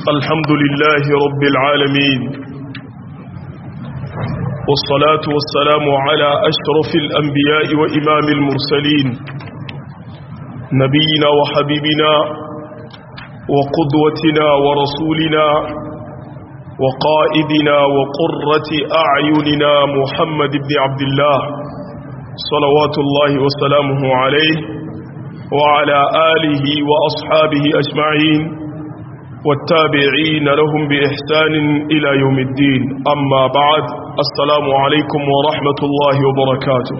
الحمد لله رب العالمين والصلاة والسلام على أشرف الأنبياء وإمام المرسلين نبينا وحبيبنا وقدوتنا ورسولنا وقائدنا وقرة أعيننا محمد بن عبد الله صلوات الله وسلامه عليه وعلى آله وأصحابه أجمعين والتابعين لهم بإحسان إلى يوم الدين أما بعد السلام عليكم ورحمة الله وبركاته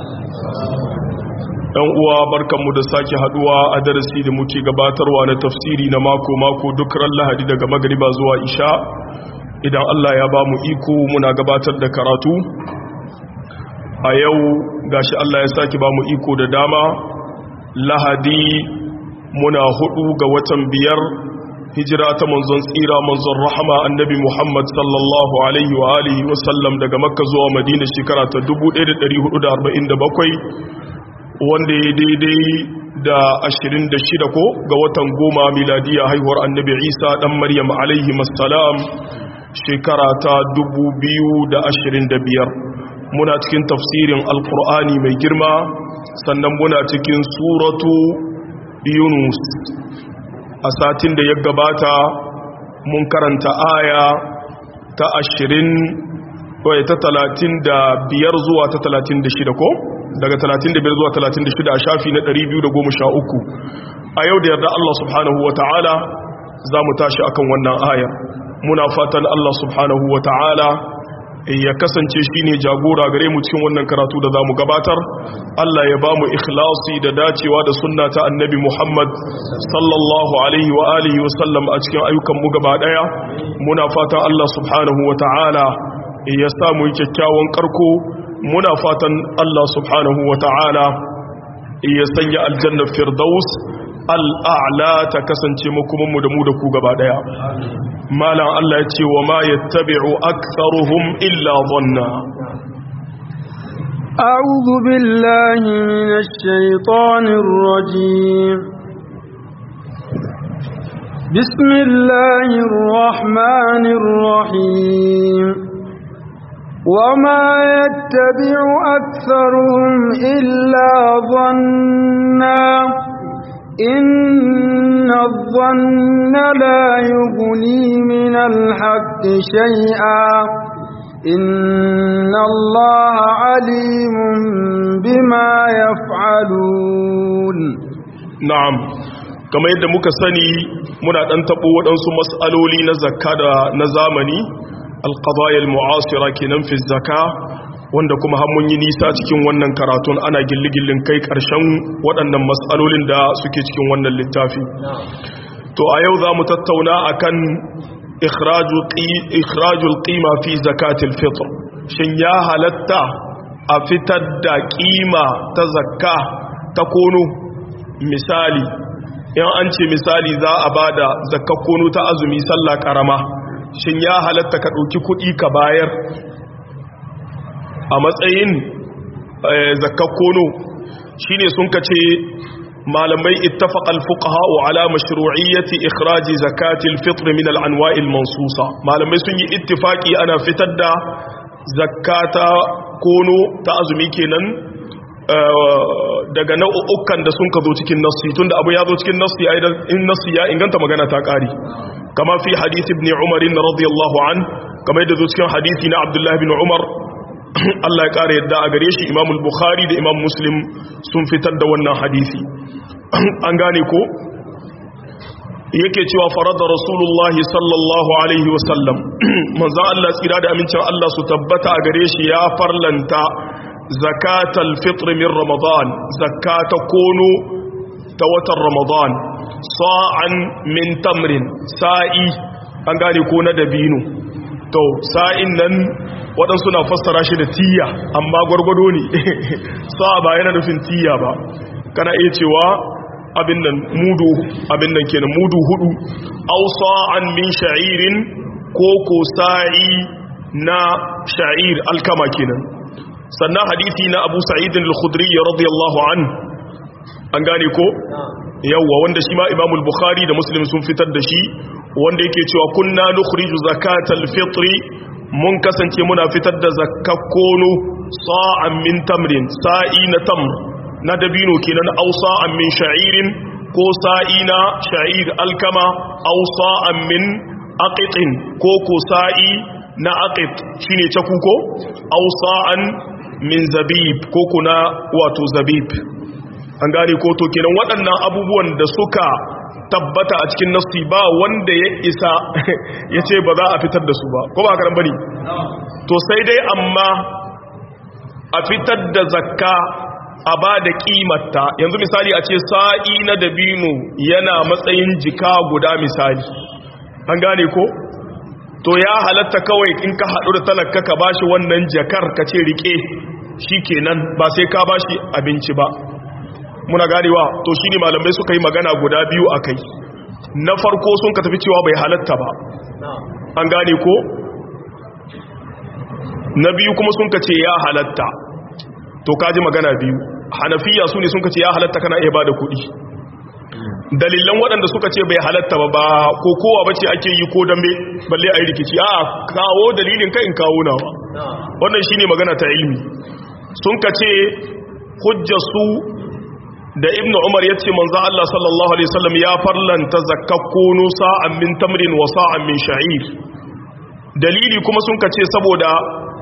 ɗan uwa barkanmu da sake haduwa a darasi da muke gabatarwa na tafsiri na mako-mako duk ran lahadi daga magariba zuwa isha idan Allah ya ba mu iko muna gabatar da karatu a yau gashi Allah ya sake ba mu iko da dama lahadi muna hudu ga watan biyar hijira ta manzon tsira manzon rahama annabi Muhammad sallallahu alaihi wa alihi wa sallam daga makka zuwa madina shekara ta 1447 wanda ya daidai da 26 ko ga watan goma miladiya haihuwar annabi isa dan maryam alaihi masalam shekara ta 2025 muna cikin tafsirin alkur'ani mai girma sannan muna cikin suratu yunus a satin da ya gabata mun karanta aya ta ashirin ta talatin da biyar zuwa ta talatin da shida ko daga talatin da biyar zuwa talatin da shida a shafi na ɗari biyu da goma sha uku a yau da yarda Allah subhanahu wa ta'ala za mu tashi akan wannan aya muna fatan Allah subhanahu wa ta'ala ya kasance shi ne jagora gare mu cikin wannan karatu da za mu gabatar Allah ya ba mu ikhlasi da dacewa da sunna ta annabi Muhammad sallallahu alaihi wa alihi wa sallam a cikin ayyukan mu gaba daya muna fatan Allah subhanahu wa ta'ala ya sa mu kyakkyawan karko muna fatan Allah subhanahu wa ta'ala ya sanya aljanna firdaus al'a'la ta kasance makomanmu da mu da ku gaba daya malam Allah ya ce wa ma yattabi'u aktharuhum illa dhanna أعوذ بالله من الشيطان الرجيم بسم الله الرحمن الرحيم وما يتبع أكثرهم إلا ظنّا إن الظن لا يغني من الحق شيئا إن الله عليم بما يفعلون نعم كما yadda muka sani muna dan tabo waɗansu mas'aloli na zakka da na zamani alqadaya almu'asira kenan fi zakka wanda kuma har mun yi nisa cikin wannan karatun ana gilligillin kai ƙarshen waɗannan matsalolin da suke cikin wannan littafi to a yau za mu tattauna akan ikhrajul qima fi zakatil fitr shin ya halatta a fitar da ƙima ta zakka ta kono misali in an ce misali za a bada zakka kono ta azumi sallah karama shin ya halatta ka ɗauki kuɗi ka bayar a matsayin zakakkono shi ne sun kace malamai ittafaqal fuqaha ala mashru'iyyati ikhraji zakatil fitr min al-anwa'il mansusa malamai sun yi ittifaki ana fitar da zakata kono ta azumi kenan daga nau'ukan da sun ka zo cikin nassi tunda abu ya zo cikin nassi aidan in nassi ya inganta magana ta kare kama fi hadith ibn umar radiyallahu an kama yadda zo cikin hadisi na abdullah ibn umar Allah ya ƙara yadda a gare shi Imam Bukhari da Imam Muslim sun fitar da wannan hadisi an gane ko yake cewa farada Rasulullah sallallahu alaihi wasallam manzon Allah tsira da amincin Allah su tabbata a gare shi ya farlanta zakatal fitr min Ramadan zakata kono ta watan Ramadan sa'an min tamrin sa'i an gane ko na dabino to sa'in nan waɗansu na fassara shi da tiya amma gwargwado ne sa ba yana nufin tiya ba kana iya cewa abin nan mudu abin nan kenan mudu hudu aw sa'an min sha'irin ko ko sa'i na sha'ir alkama kenan sannan hadisi na Abu Sa'id al-Khudri radiyallahu an an gane ko yawwa wanda shi ma Imam al-Bukhari da Muslim sun fitar da shi wanda yake cewa kunna nukhriju zakatal fitri mun kasance muna fitar da zakakkono sa'an min tamrin sa'i na tamr na dabino kenan aw sa'an min sha'irin ko sa'i na sha'ir alkama aw sa'an min aqitin ko ko sa'i na aqit shine caku ko aw sa'an min zabib ko kuna wato zabib an gane ko to kenan waɗannan abubuwan da suka tabbata a cikin nassi ba wanda ya isa ya ce ba za a fitar da su ba ko ba karan bane to sai dai amma a fitar da zakka a ba da kimarta yanzu misali a ce sa'i na dabino yana matsayin jika guda misali an gane ko to ya halatta kawai in ka haɗu da talaka ka bashi wannan jakar ka ce rike shi kenan ba sai ka bashi abinci ba muna ganewa to shine malamai suka yi magana guda biyu a kai na farko sun ka tafi cewa bai halatta ba an gane ko na biyu kuma sun ka ce ya halatta to kaji magana biyu hanafiya su ne sun ka ce ya halatta kana iya ba da kuɗi dalilan waɗanda suka ce bai halatta ba ba ko kowa bace ake yi ko dambe balle a yi rikici a kawo dalilin kai in kawo nawa wannan shine magana ta ilmi sun ka ce hujjarsu da ibnu umar ya ce manzo Allah sallallahu alaihi wasallam ya farlanta zakkakkunu sa'an min tamrin wa sa'an min sha'ir dalili kuma sun ka ce saboda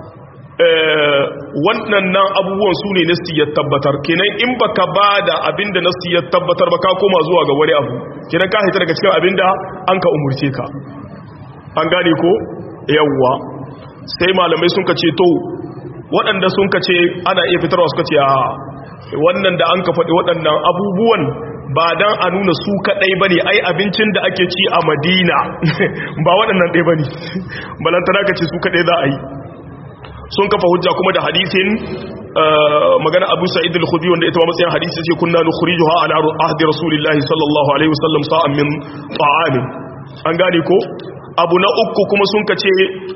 wannan nan abubuwan su ne nasti ya tabbatar kenan in baka bada abinda nasti ya tabbatar ba ka koma zuwa ga wani abu kenan ka hita daga cikin abinda an ka umurce ka an gane ko yawwa sai malamai sun ka ce to waɗanda sun ka ce ana iya fitarwa suka ce a wannan da an ka faɗi waɗannan abubuwan ba dan a nuna su kaɗai ba ne ai abincin da ake ci a madina ba waɗannan ɗai ba ne balantana ka ce su kaɗai za a yi sun kafa hujja kuma da hadisin magana abu sa'id al-khudri wanda ita ma matsayin hadisi ce kunna nukhrijuha ala ahdi rasulillahi sallallahu alaihi wasallam sa'an min ta'amin an gane ko abu na uku kuma sun kace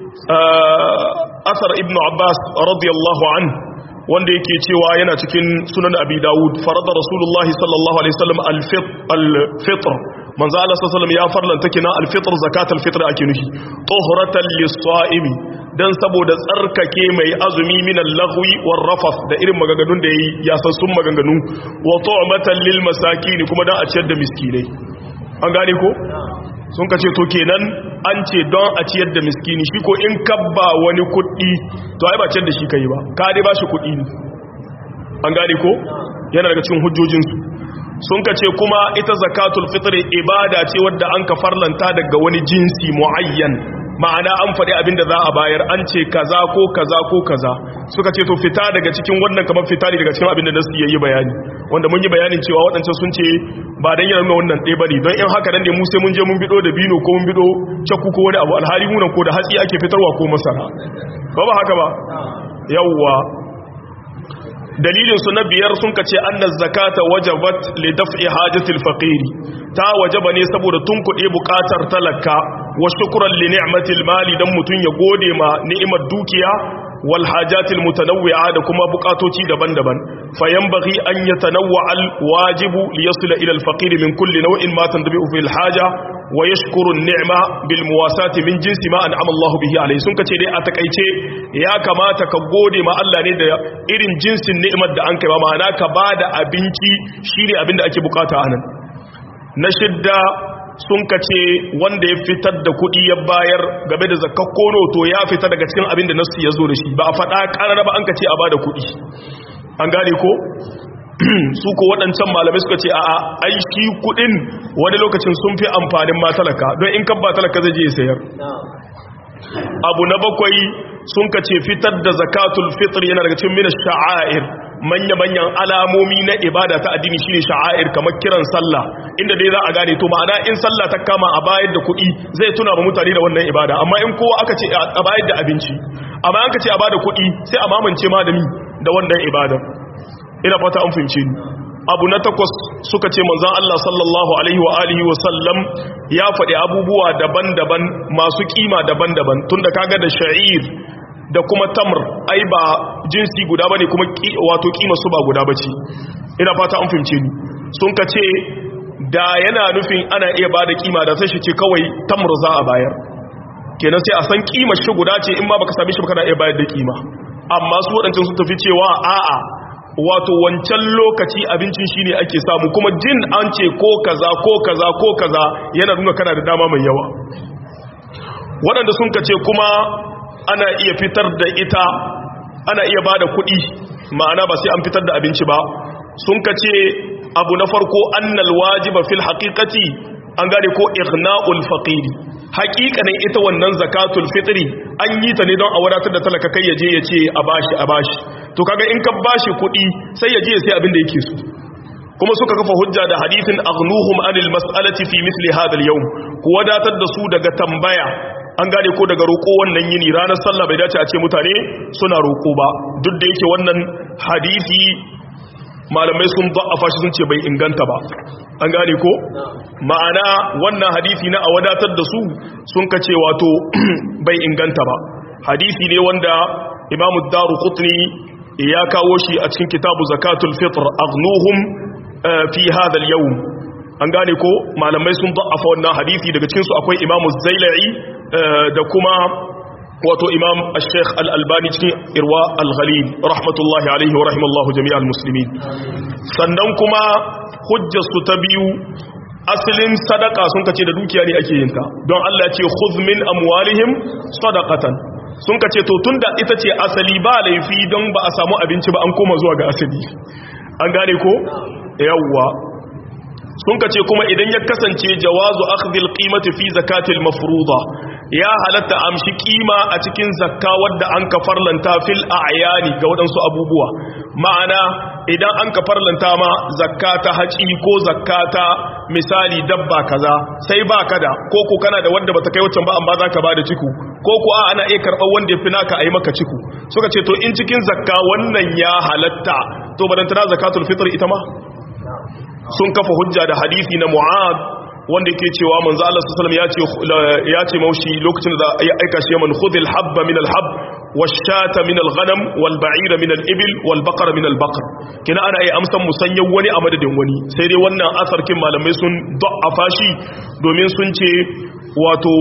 asar ibnu abbas radiyallahu an wanda yake cewa yana cikin sunan abi dawud farada rasulullahi sallallahu alaihi wasallam al-fitr manzo Allah sallallahu alaihi wasallam ya farlanta kina al-fitr zakatul fitr ake nufi tuhuratan lis-sa'imi dan saboda tsarkake mai azumi minan lagwi war rafas da irin maganganun da yayi ya san sun maganganu wa tu'matan lil masakin kuma dan a ciyar da miskinai an gane ko sun kace to kenan an ce don a ciyar da miskini shi ko in kabba wani kuɗi to ai ba ciyar da shi kai ba ka dai ba shi kuɗi ne an gane ko yana daga cikin hujjojinsu sun kace kuma ita zakatul fitr ibada ce wadda an ka farlanta daga wani jinsi muayyan ma'ana an faɗi abin da za a bayar an ce kaza ko kaza ko kaza suka ce to fita daga cikin wannan kamar fita ne daga cikin abin da nasu yayi bayani wanda mun yi bayanin cewa waɗancan sun ce ba dan yana nuna wannan ɗaya bane don in haka dan ne mu sai mun je mun bido da bino ko mun bido cakku ko wani abu alhali munan ko da hatsi ake fitarwa ko masara ba ba haka ba yawwa dalilin su na biyar sun kace annaz zakata wajabat li daf'i hajatil faqiri ta wajaba ne saboda tunkuɗe buƙatar talaka wa shukran li ni'matil mali dan mutun ya gode ma ni'imar dukiya wal hajatil mutanawwi'a da kuma buƙatoci daban-daban fayanbaghi an yatanawwa al wajibu li yasila ila al faqir min kulli naw'in ma tandabi'u fil haja wa yashkuru an-ni'ma bil muwasati min jinsi ma an'ama Allah bihi alayhi sun kace dai a takaice ya kamata ka gode ma Allah ne da irin jinsin ni'imar da an kai ba ma'ana ka bada abinci shine abin da ake bukata anan na shidda sun kace wanda ya fitar da kuɗi ya bayar game da zakar kono to ya fita daga cikin abin da nasu ya zo da shi ba a faɗa ƙarar ba an kace a bada kuɗi an gane ko su ko waɗancan malamai suka ce a a ai shi kuɗin wani lokacin sun fi amfanin ma talaka don in kan ba talaka zai je ya sayar abu na bakwai sun kace fitar da zakatul fitr yana daga cikin minas sha'air manya-manyan alamomi na ibada ta addini shine sha'air kamar kiran sallah inda dai za a gane to ma'ana in sallah ta kama a bayar da kuɗi zai tuna ba mutane da wannan ibada amma in kowa aka ce a bayar da abinci amma an ka ce a bada kuɗi sai a mamance malami da wannan ibada ina fata an fahimce ni abu na takwas suka ce manzon Allah sallallahu alaihi wa alihi wa sallam ya faɗi abubuwa daban-daban masu kima daban-daban tunda kaga da sha'ir da kuma tamr ai ba jinsi guda bane kuma wato kima su ba guda bace ina fata an fahimce ni sun ka ce da yana nufin ana iya ba da kima da sai shi ce kawai tamr za a bayar kenan sai a san kimar shi guda ce in ma baka sami shi kana iya bayar da kima amma su waɗancan sun tafi cewa a'a wato wancan lokaci abincin shine ake samu kuma jin an ce ko kaza ko kaza ko kaza yana nuna kana da dama mai yawa waɗanda sun kace kuma ana iya fitar da ita ana iya ba da kuɗi ma'ana ba sai an fitar da abinci ba sun kace abu na farko annal wajiba fil haqiqati an gane ko ighna'ul faqiri haƙiƙanin ita wannan zakatul fitri an yi ta ne don a wadatar da talaka kai yaje ya ce a bashi a bashi to kaga in ka bashi kuɗi sai yaje sai abin da yake so kuma suka kafa hujja da hadithin aghnuhum anil mas'alati fi misli hadha al-yawm ku wadatar da su daga tambaya an gane ko daga roƙo wannan yini ranar sallah bai dace a ce mutane suna roƙo ba duk da yake wannan hadisi malamai sun da'afa shi sun ce bai inganta ba an gane ko ma'ana wannan hadisi na a wadatar da su sun kace wato bai inganta ba hadisi ne wanda imamu daru qutni ya kawo shi a cikin kitabu zakatul fitr aghnuhum fi hadha al-yawm an gane ko malamai sun da'afa wannan hadisi daga cikin su akwai imamu zailai da kuma wato imam al-sheikh al-albani cikin irwa al-ghalil rahmatullahi alaihi wa rahimallahu jami'al muslimin sannan kuma hujjar su ta biyu asalin sadaka sun kace da dukiya ne ake yin ta don Allah ya ce khudh min amwalihim sadaqatan sun kace to tunda ita ce asali ba laifi don ba a samu abinci ba an koma zuwa ga asali an gane ko yawwa sun kace kuma idan ya kasance jawazu akhdhil qimati fi zakatil mafruḍa ya halatta amshi kima a cikin zakka wadda an ka farlanta fil a'yani ga wadansu abubuwa ma'ana idan an ka farlanta ma zakka ta haci ko zakka ta misali dabba kaza sai ba ka da ko ko kana da wanda bata kai wancan ba amma zaka ba da ciku ko ko a ana iya karɓar wanda ya fi naka a yi maka ciku suka ce to in cikin zakka wannan ya halatta to badantana zakatul fitr ita ma sun kafa hujja da hadisi na mu'ad wanda yake cewa manzo Allah sallallahu alaihi wasallam ya ce maushi lokacin da ya aika shi man khudhil habba min al-hab wash-shata min al-ghanam wal-ba'ira min al-ibil wal-baqara min al-baqar kina ana yi amsan musanyan wani a madadin wani sai dai wannan asarkin malamai sun da'afa shi domin sun ce wato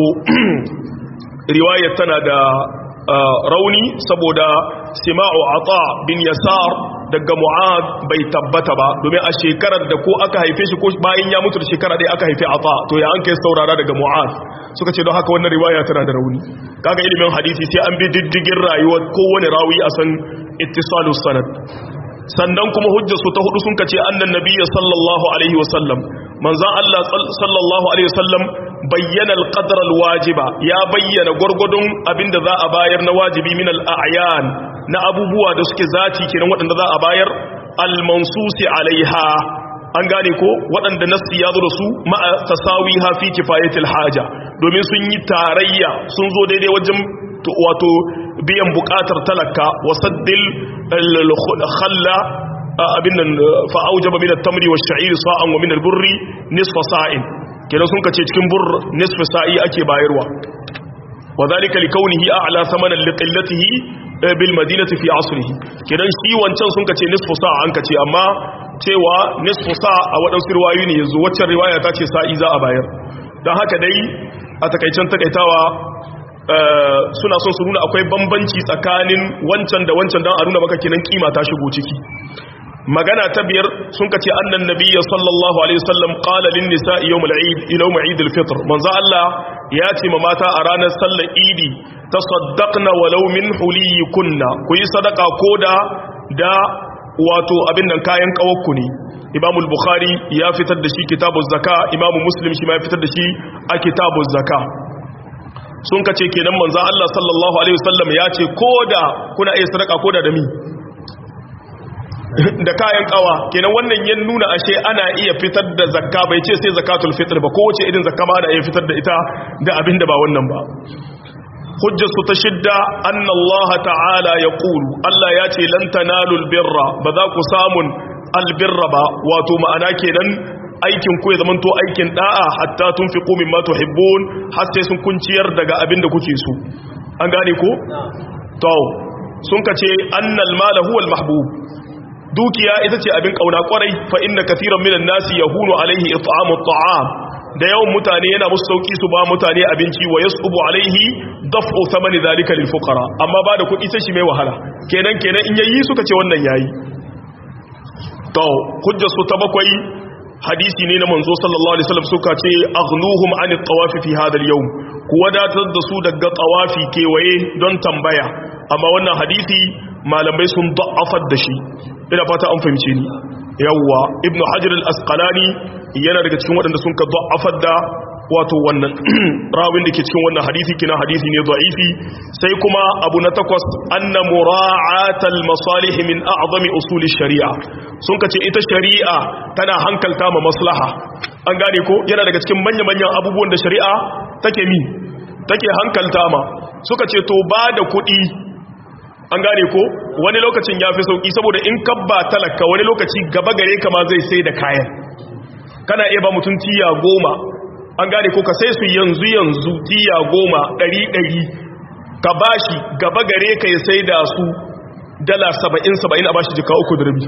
riwayar tana da rauni saboda sima'u ata bin yasar daga mu'ad bai tabbata ba domin a shekarar da ko aka haife shi ko bayan ya mutu da shekara ɗaya aka haife ata to ya an kai saurara daga mu'ad suka ce don haka wannan riwaya tana da rauni kaga ilimin hadisi sai an bi diddigin rayuwar kowane rawi a san ittisalus sanad sannan kuma hujjarsu ta hudu sun kace annan nabiyyi sallallahu alaihi wasallam manzon Allah sallallahu alaihi wasallam bayyana al-qadr al-wajiba ya bayyana gurgudun abinda za a bayar na wajibi min al-a'yan na abubuwa da suke zati kenan waɗanda za a bayar al-mansusi alaiha an gane ko waɗanda nassi ya zo da su ma'a tasawiha fi kifayatil haja domin sun yi tarayya sun zo daidai wajen wato biyan bukatar talaka wasaddil khalla abin nan fa'aujaba min at-tamri wash-sha'ir sa'an wa min al-burri nisfa sa'in kenan sun kace cikin bur nisfa sa'i ake bayarwa wadhalika likawnihi a'la thamanan liqillatihi bil madinati fi asrihi kenan shi wancan sun kace nisfu sa'a an kace amma cewa nisfu sa'a a wadansu riwayoyi ne yanzu waccan riwaya ta ce sa'i za a bayar dan haka dai a takaicen takaitawa suna son su nuna akwai bambanci tsakanin wancan da wancan don a nuna maka kenan kima ta shigo ciki magana ta biyar sun kace annan nabiyya sallallahu alaihi wasallam qala lin nisa'i yawm al-eid yawm eid al-fitr manzo Allah ya ce ma mata a ranar sallar idi tasaddaqna walau min huliyikunna ku yi sadaka koda da wato abin nan kayan kawakku ne Imam al-Bukhari ya fitar da shi kitabuz zaka Imam Muslim shi ma ya fitar da shi a kitabuz zaka sun kace kenan manzo Allah sallallahu alaihi wasallam ya ce koda kuna iya sadaka koda da mi da kayan kawa kenan wannan ya nuna ashe ana iya fitar da zakka bai ce sai zakatul fitr ba kowace irin zakka ma ana iya fitar da ita da abin da ba wannan ba hujjarsu ta shidda anna Allah ta'ala ya ƙulu Allah ya ce lan tanalul birra ba za ku samun albirra ba wato ma'ana kenan aikin ku ya zamanto aikin da'a hatta tunfiqu mimma tuhibbun har sai sun kunciyar daga abin da kuke so an gane ko to sun kace annal mala huwa al mahbub dukiya ita ce abin kauna kwarai fa inna kathiran minan nasi yahunu alaihi it'amu at'am da yawan mutane yana musu sauki su ba mutane abinci wa yasubu alaihi daf'u thamani zalika lil fuqara amma ba da kuɗi sai shi mai wahala kenan kenan in yayi suka ce wannan yayi to hujjar su ta bakwai hadisi ne na manzo sallallahu alaihi wasallam suka ce aghnuhum an at-tawafi fi hadha al-yawm ku wadatar da su daga tawafi kewaye don tambaya amma wannan hadisi malamai sun da'afar da shi ina fata an fahimce ni yawwa ibnu hajar al-asqalani yana daga cikin waɗanda sun ka da'afar da wato wannan rawin da ke cikin wannan hadisi kina hadisi ne da'ifi sai kuma abu na takwas anna mura'atal masalih min a'zami usul shari'a sun kace ita shari'a tana hankalta ma maslaha an gane ko yana daga cikin manya manyan abubuwan da shari'a take mi take hankalta ma suka ce to ba da kuɗi an gane ko wani lokacin ya fi sauki saboda in kabba talaka wani lokaci gaba gare ka ma zai sai da kayan kana iya ba mutum tiya goma an gane ko ka sai su yanzu yanzu tiya goma ɗari ɗari ka bashi gaba gare ka ya sai da su dala saba'in saba'in a bashi jika uku da rabi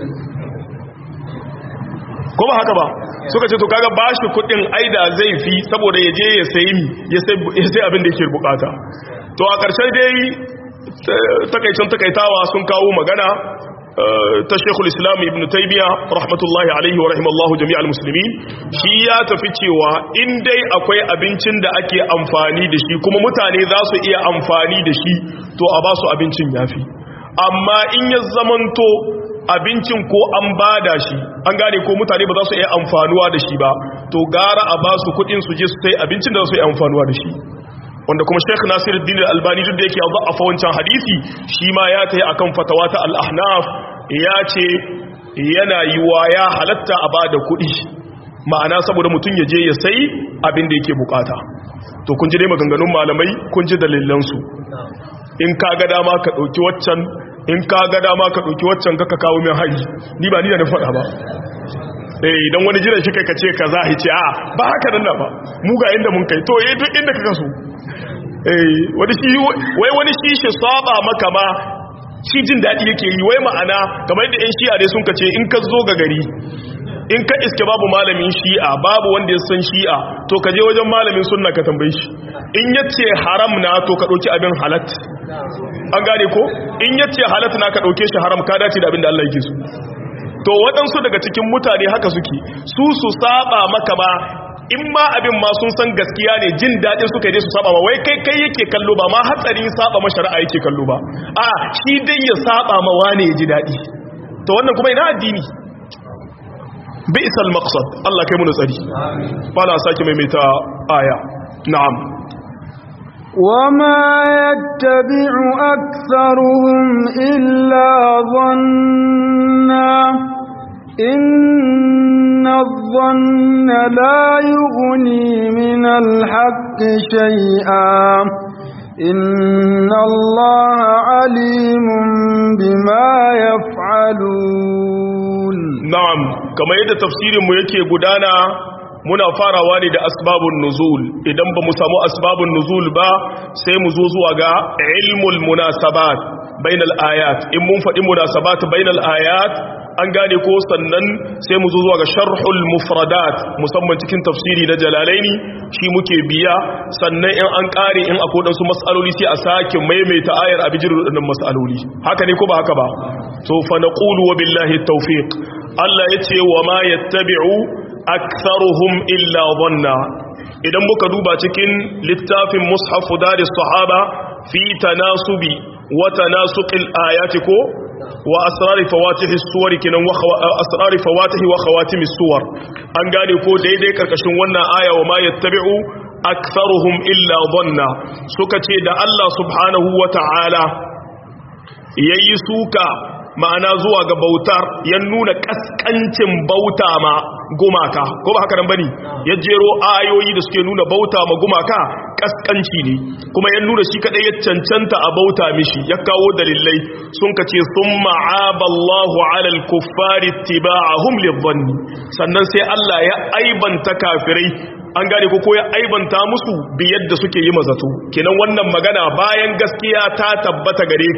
ko ba haka ba suka ce to kaga bashi kudin aida zai fi saboda ya je ya sayi mi ya sai abin da yake bukata to a ƙarshen dai takaicin takaitawa sun kawo magana ta shekul islam ibn taibiya rahmatullahi alaihi wa rahimallahu jami'al musulmi shi ya tafi cewa in dai akwai abincin da ake amfani da shi kuma mutane za su iya amfani da shi to a ba su abincin yafi amma in ya zamanto abincin ko an bada shi an gane ko mutane ba za su iya amfanuwa da shi ba to gara a ba su kudin su je su sai abincin da za su iya amfanuwa da shi wanda kuma Sheikh Nasiruddin Al-Albani duk da yake a fa wancan hadisi shi ma ya tayi akan fatawa ta Al-Ahnaf ya ce yana yiwa ya halatta a bada kuɗi ma'ana saboda mutum ya je ya sai abin da yake bukata to kun ji dai maganganun malamai kun ji dalilan su in ka ga dama ka dauki waccan in ka ga dama ka dauki waccan ka kawo min hari ni ba ni da na faɗa ba eh idan wani jiran shi kai ka ce kaza hice a ba haka nan ba mu ga inda mun kai to eh duk inda ka so wani shi wai wani shi shi saba maka ma shi jin daɗi yake yi wai ma'ana kamar yadda 'yan shi'a dai sun ka ce in ka zo ga gari in ka iske babu malamin shi'a babu wanda ya san shi'a to ka je wajen malamin sunna ka tambaye shi in ya ce haram na to ka ɗauki abin halat an gane ko in ya ce halat na ka ɗauke shi haram ka dace da abin da Allah yake so to waɗansu daga cikin mutane haka suke su su saba maka ma in ma abin ma sun san gaskiya ne jin daɗin suka yi su saba ma wai kai kai yake kallo ba ma hatsarin saba ma shari'a yake kallo ba a shi dai ya saba ma wane ya ji daɗi to wannan kuma ina addini bi'sal maqsad Allah kai mu tsari bala sake maimaita aya na'am وما يتبع أكثرهم إلا ظنا إن الظن لا يغني من الحق شيئا إن الله عليم بما يفعلون نعم كما يدى تفسير ميكي قدانا muna farawa ne da asbabun nuzul idan ba mu samu asbabun nuzul ba sai mu zo zuwa ga ilmul munasabat bainal ayat in mun faɗi munasabat bainal ayat an gane ko sannan sai mu zo zuwa ga sharhul mufradat musamman cikin tafsiri na jalalaini shi muke biya sannan in an kare in akwai dan su mas'aloli sai a sake maimaita ayar a bijir wadannan mas'aloli haka ne ko ba haka ba to fa naqulu wa billahi tawfiq Allah yace wa ma yattabi'u aktharuhum illa dhanna idan muka duba cikin littafin mushaf daris sahaba fi tanasubi wa tanasuqil ayati ko wa asrari fawatihi suwar kinan wa asrari fawatihi wa khawatimi suwar an gane ko daidai karkashin wannan aya wa ma yattabi'u aktharuhum illa dhanna suka ce da Allah subhanahu wa ta'ala yayi suka ma'ana zuwa ga bautar ya nuna kaskancin bauta ma gumaka ko ba haka nan bane ya jero ayoyi da suke nuna bauta ma gumaka kaskanci ne kuma ya nuna shi kadai ya cancanta a bauta mishi ya kawo dalilai sun kace summa aballahu ala al-kuffari ittiba'ahum lidhanni sannan sai Allah ya aibanta kafirai an gane ko ya aibanta musu bi yadda suke yi mazato kenan wannan magana bayan gaskiya ta tabbata gare ka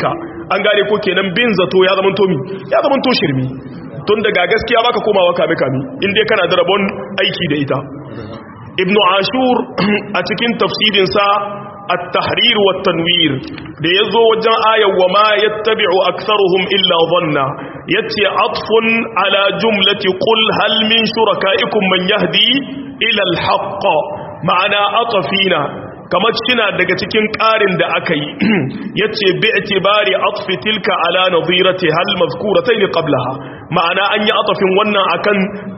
an gane ko kenan bin zato ya zama to mi ya zama to shirmi tun daga gaskiya baka komawa kame kame in dai kana da rabon aiki da ita ibnu ashur a cikin tafsirinsa at-tahrir wa tanwir da yazo wajen ayar wa ma yattabi'u aktharuhum illa dhanna yace atfun ala jumlati qul hal min shurakaikum man yahdi ila al-haqq ma'ana atfina kamar kina daga cikin ƙarin da aka yi yace bi itibari atfi tilka ala nadhirati hal mazkuratayn qablaha ma'ana an yi atafin wannan akan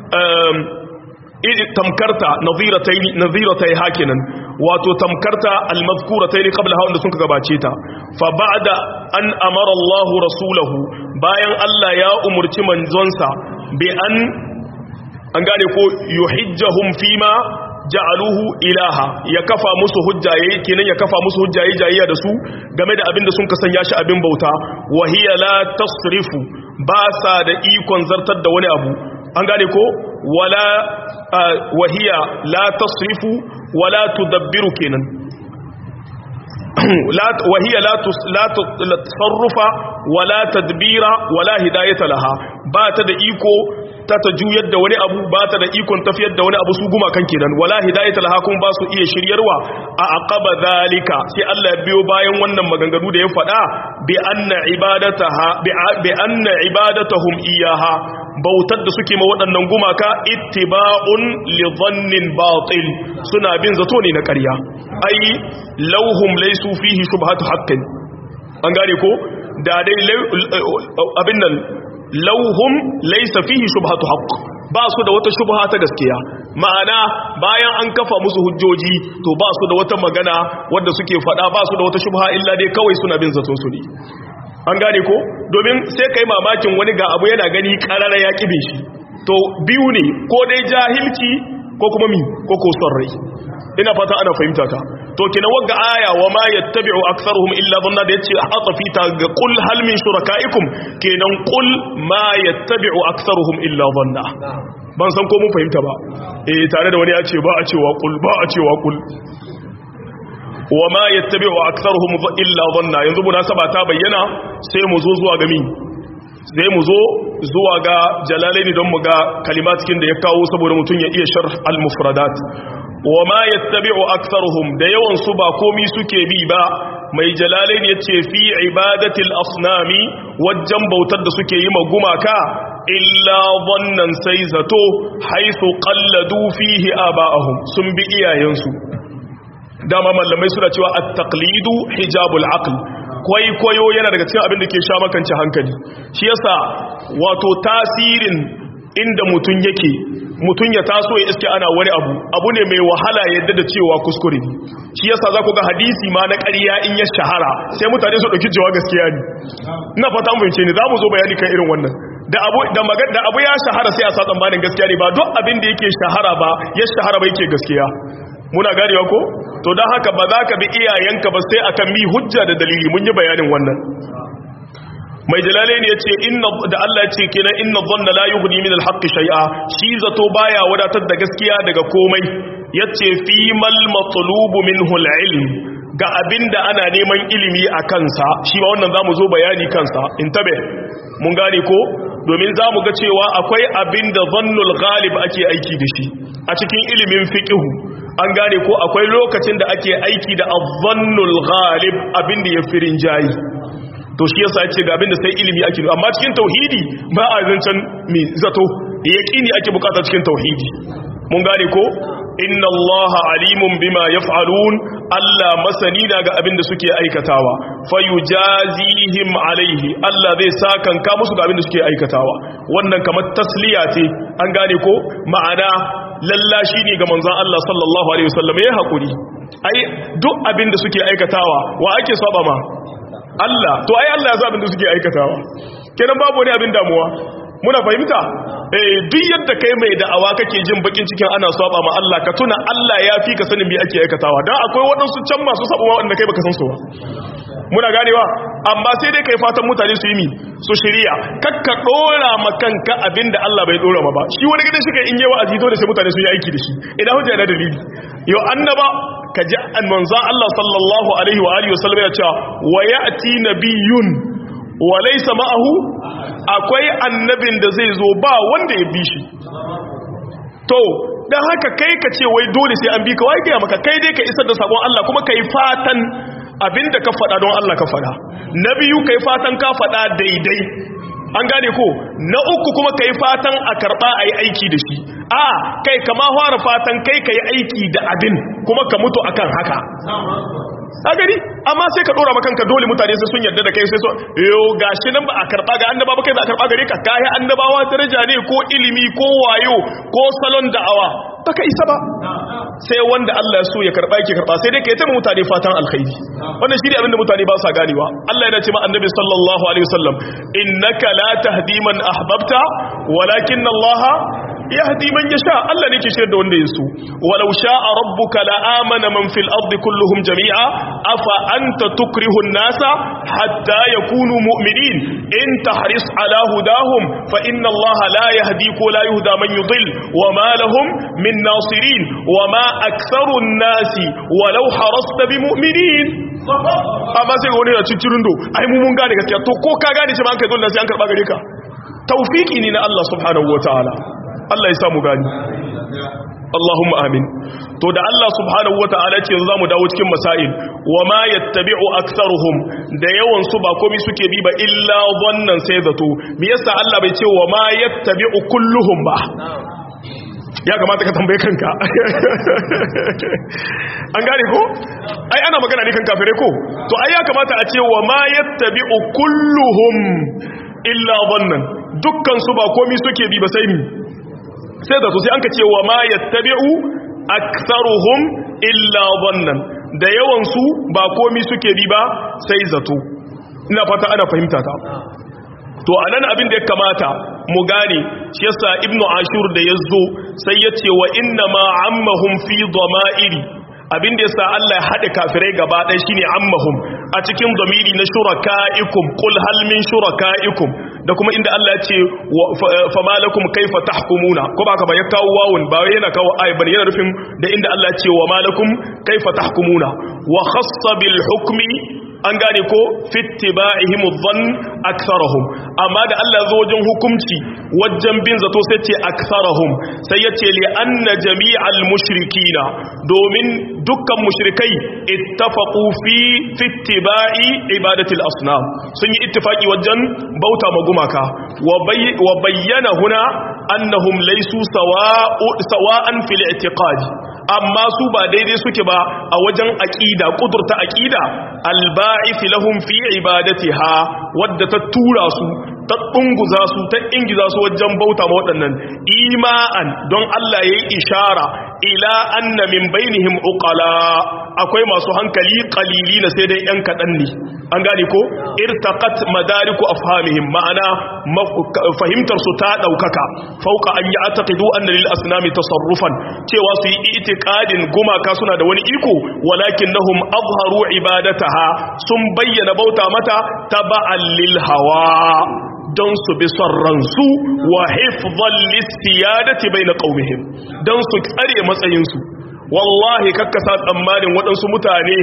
tamkarta naziratai hakinan wato tamkarta almazkuratai qablaha wanda sun gabace ta fa ba'da an amara Allah rasulahu bayan Allah ya umurci manzonsa bi an an gane ko yuhijjahum fima ja'aluhu ilaha ya kafa musu hujjaye kenan ya kafa musu hujjaye jayayya da su game da abin da sun kasanya shi abin bauta wa hiya la tasrifu ba sa da ikon zartar da wani abu an gane ko wala wahiya la tasrifu wala tudabbiru kenan wahiya la tasarrufa wala tadbira wala hidayata laha ba ta da iko ta ta juyar da wani abu ba ta da ikon tafiyar da wani abu su guma kan kenan wala hidayata laha kuma ba su iya shiryarwa a aqaba zalika sai Allah ya biyo bayan wannan maganganu da ya faɗa bi anna ibadataha bi anna ibadatahum iyaha bautar da suke ma waɗannan gumaka ittiba'un li dhannin batil suna bin zato ne na ƙarya ai lauhum laysu fihi shubhatu haqqin an gane ko da dai abin nan lauhum laysa fihi shubhatu haqq ba su da wata shubha ta gaskiya ma'ana bayan an kafa musu hujjoji to ba su da wata magana wadda suke faɗa ba su da wata shubha illa dai kawai suna bin zaton su ne an gane ko domin sai kai mamakin wani ga abu yana gani karara ya kibe shi to biyu ne ko dai jahilci ko kuma mi ko ko son rai ina fata ana fahimta ta to kina wagga aya wa ma yattabi'u aktharuhum illa dhanna da yace atafi ta ga qul hal min shurakaikum kenan qul ma yattabi'u aktharuhum illa dhanna ban san ko mun fahimta ba eh tare da wani ya ce ba a cewa qul ba a cewa qul wa ma yattabi'u aktharuhum illa dhanna yanzu munasaba ta bayyana sai mu zo zuwa ga mi sai mu zo zuwa ga jalalaini don mu ga kalimat cikin da ya kawo saboda mutun ya iya sharh al-mufradat wa ma yattabi'u aktharuhum da yawan su ba komi suke bi ba mai jalalain yace fi ibadatil asnami wajen bautar da suke yi magumaka illa dhannan sai zato haythu qalladu fihi aba'ahum sun bi iyayensu dama mallamai suna cewa at-taqlidu hijabul aql kwaikwayo yana daga cikin abin da ke sha makance hankali shi yasa wato tasirin inda mutun yake mutun ya taso ya iske ana wani abu abu ne mai wahala yadda da cewa kuskure ne shi yasa za ku ga hadisi ma na ƙarya in ya shahara sai mutane su ɗauki cewa gaskiya ne ina fata mu fahimce ne za mu zo bayani kan irin wannan da abu da magana da abu ya shahara sai a sa tsammanin gaskiya ne ba duk abin da yake shahara ba ya shahara ba yake gaskiya muna ganewa ko to don haka ba za ka bi iyayenka ba sai akan mi hujja da dalili mun yi bayanin wannan mai jalalain ya ce da Allah ya ce kenan inna dhanna la yughni min al-haqqi shay'a shi zato baya wadatar da gaskiya daga komai yace fi mal matlubu minhu al-ilm ga abinda ana neman ilimi a kansa shi ba wannan zamu zo bayani kansa intabe mun gane ko domin zamu ga cewa akwai abinda dhannul ghalib ake aiki da shi a cikin ilimin fiqhu an gane ko akwai lokacin da ake aiki da adh-dhannul ghalib abinda ya firin jayi to shi yasa yace ga abinda sai ilimi ake amma cikin tauhidi ba a zancan mi zato yaqini ake bukata cikin tauhidi mun gane ko inna allaha alimun bima yaf'alun Allah masani na ga abinda suke aikatawa fayujazihim alaihi Allah zai sakanka musu ga abinda suke aikatawa wannan kamar tasliya ce an gane ko ma'ana lallashi ne ga manzon Allah sallallahu alaihi wasallam ya hakuri ai duk abinda suke aikatawa wa ake saba ma Allah to ai Allah ya zabin da suke aikatawa kenan babu wani abin damuwa muna fahimta eh duk yadda kai mai da'awa kake jin bakin cikin ana saba ma Allah ka tuna Allah ya fi ka sanin me ake aikatawa dan akwai waɗansu can masu sabuwa wanda kai baka san su ba muna ganewa amma sai dai kai fatan mutane su yi mi su shirya kakka dora ma kanka abinda Allah bai dora ma ba shi wani gidan shi kai in yi wa'azi dole sai mutane su yi aiki da shi idan hujja na dalili yo annaba ka ji manzan Allah sallallahu alaihi wa alihi wasallam ya cewa wa ya'ti nabiyyun wa laysa ma'ahu akwai annabin da zai zo ba wanda ya bi shi to dan haka kai ka ce wai dole sai an bi ka wai ga maka kai dai ka isar da sabon Allah kuma kai fatan abinda ka faɗa don Allah ka faɗa na biyu kai fatan ka faɗa daidai an gane ko na uku kuma kai fatan a karɓa a yi aiki da shi a kai kama fara fatan kai ka yi aiki da abin kuma ka mutu akan haka a gani amma sai ka dora makanka dole mutane sai sun yarda da kai sai so yo gashi nan ba a karba ga annaba ba kai za a karba gare ka kai annabawa daraja ne ko ilimi ko wayo ko salon da'awa baka isa ba sai wanda Allah ya so ya karba yake karba sai dai kai ta mutane fatan alkhairi wannan shi ne abinda mutane ba sa ganewa Allah yana ce ma annabi sallallahu alaihi wasallam innaka la tahdi man ahbabta walakin Allah yahdi man yasha Allah ne ke shirye da wanda yaso walau sha'a rabbuka la amana man fil ardi kulluhum jami'a afa anta tukrihu an-nasa hatta yakunu mu'minin in tahris ala hudahum fa inna Allah la yahdi ko la yuhda man yudil wa ma lahum min nasirin wa ma aktharu an-nasi walau harasta bi mu'minin amma sai wani ya cincirin do ai mu mun gane gaskiya to ko ka gane shi ba an kai dole sai an karba gare ka tawfiki ne na Allah subhanahu wataala Allah ya samu gani Allahumma amin to da Allah subhanahu wata'ala ce yanzu zamu dawo cikin masail wa ma yattabi'u aktharuhum da yawan su ba komai suke bi ba illa wannan sai zato me yasa Allah bai ce wa ma yattabi'u kulluhum ba ya kamata ka tambaye kanka an gane ko ai ana magana ne kan kafire ko to ai ya kamata a ce wa ma yattabi'u kulluhum illa wannan dukkan su ba komai suke bi ba sai mi sai da su sai an ka ce wa ma yattabi'u aktharuhum illa dhannan da yawan su ba komi suke bi ba sai zato ina fata ana fahimta ta to anan abin da ya kamata mu gane shi yasa ibnu ashur da yazo sai ya ce wa inna ma ammahum fi dhama'iri abin da yasa Allah ya hade kafirai gaba ɗaya shine ammahum a cikin zamiri na shuraka'ikum qul hal min shuraka'ikum da kuma inda Allah ya ce fa malakum kaifa tahkumuna ko ba ka ba ya kawo wawun ba wai yana kawo ayi bane yana nufin da inda Allah ya ce wa malakum kaifa tahkumuna wa khassa bil hukmi an gane ko fittiba'ihim dhann aktharuhum amma da Allah zo wajen hukunci wajen bin zato sai ce aktharuhum sai ya ce li anna jami'al mushrikina domin dukkan mushrikai ittafaqu fi fittiba'i ibadatil asnam sun yi ittifaki wajen bauta magumaka wa bayyana huna annahum laysu sawa'an fil i'tiqad amma su ba daidai suke ba a wajen aqida kudurta aqida alba'ith lahum fi ibadatiha wadda ta tura su ta dunguza su ta ingiza su wajen bauta ma waɗannan ima'an don Allah yayi ishara ila anna min bainihim uqala akwai masu hankali qalili na sai dai yan kadan ne an gane ko irtaqat madariku afhamihim ma'ana fahimtar su ta daukaka fauka an yi ataqidu anna lil asnami tasarrufan cewa su yi itiqadin gumaka suna da wani iko walakinnahum azharu ibadataha sun bayyana bauta mata taba'an lil hawa don su bi son ransu wa hifzan listiyadati bai na ƙaumihim don su tsare matsayinsu wallahi kakkasa tsammanin waɗansu mutane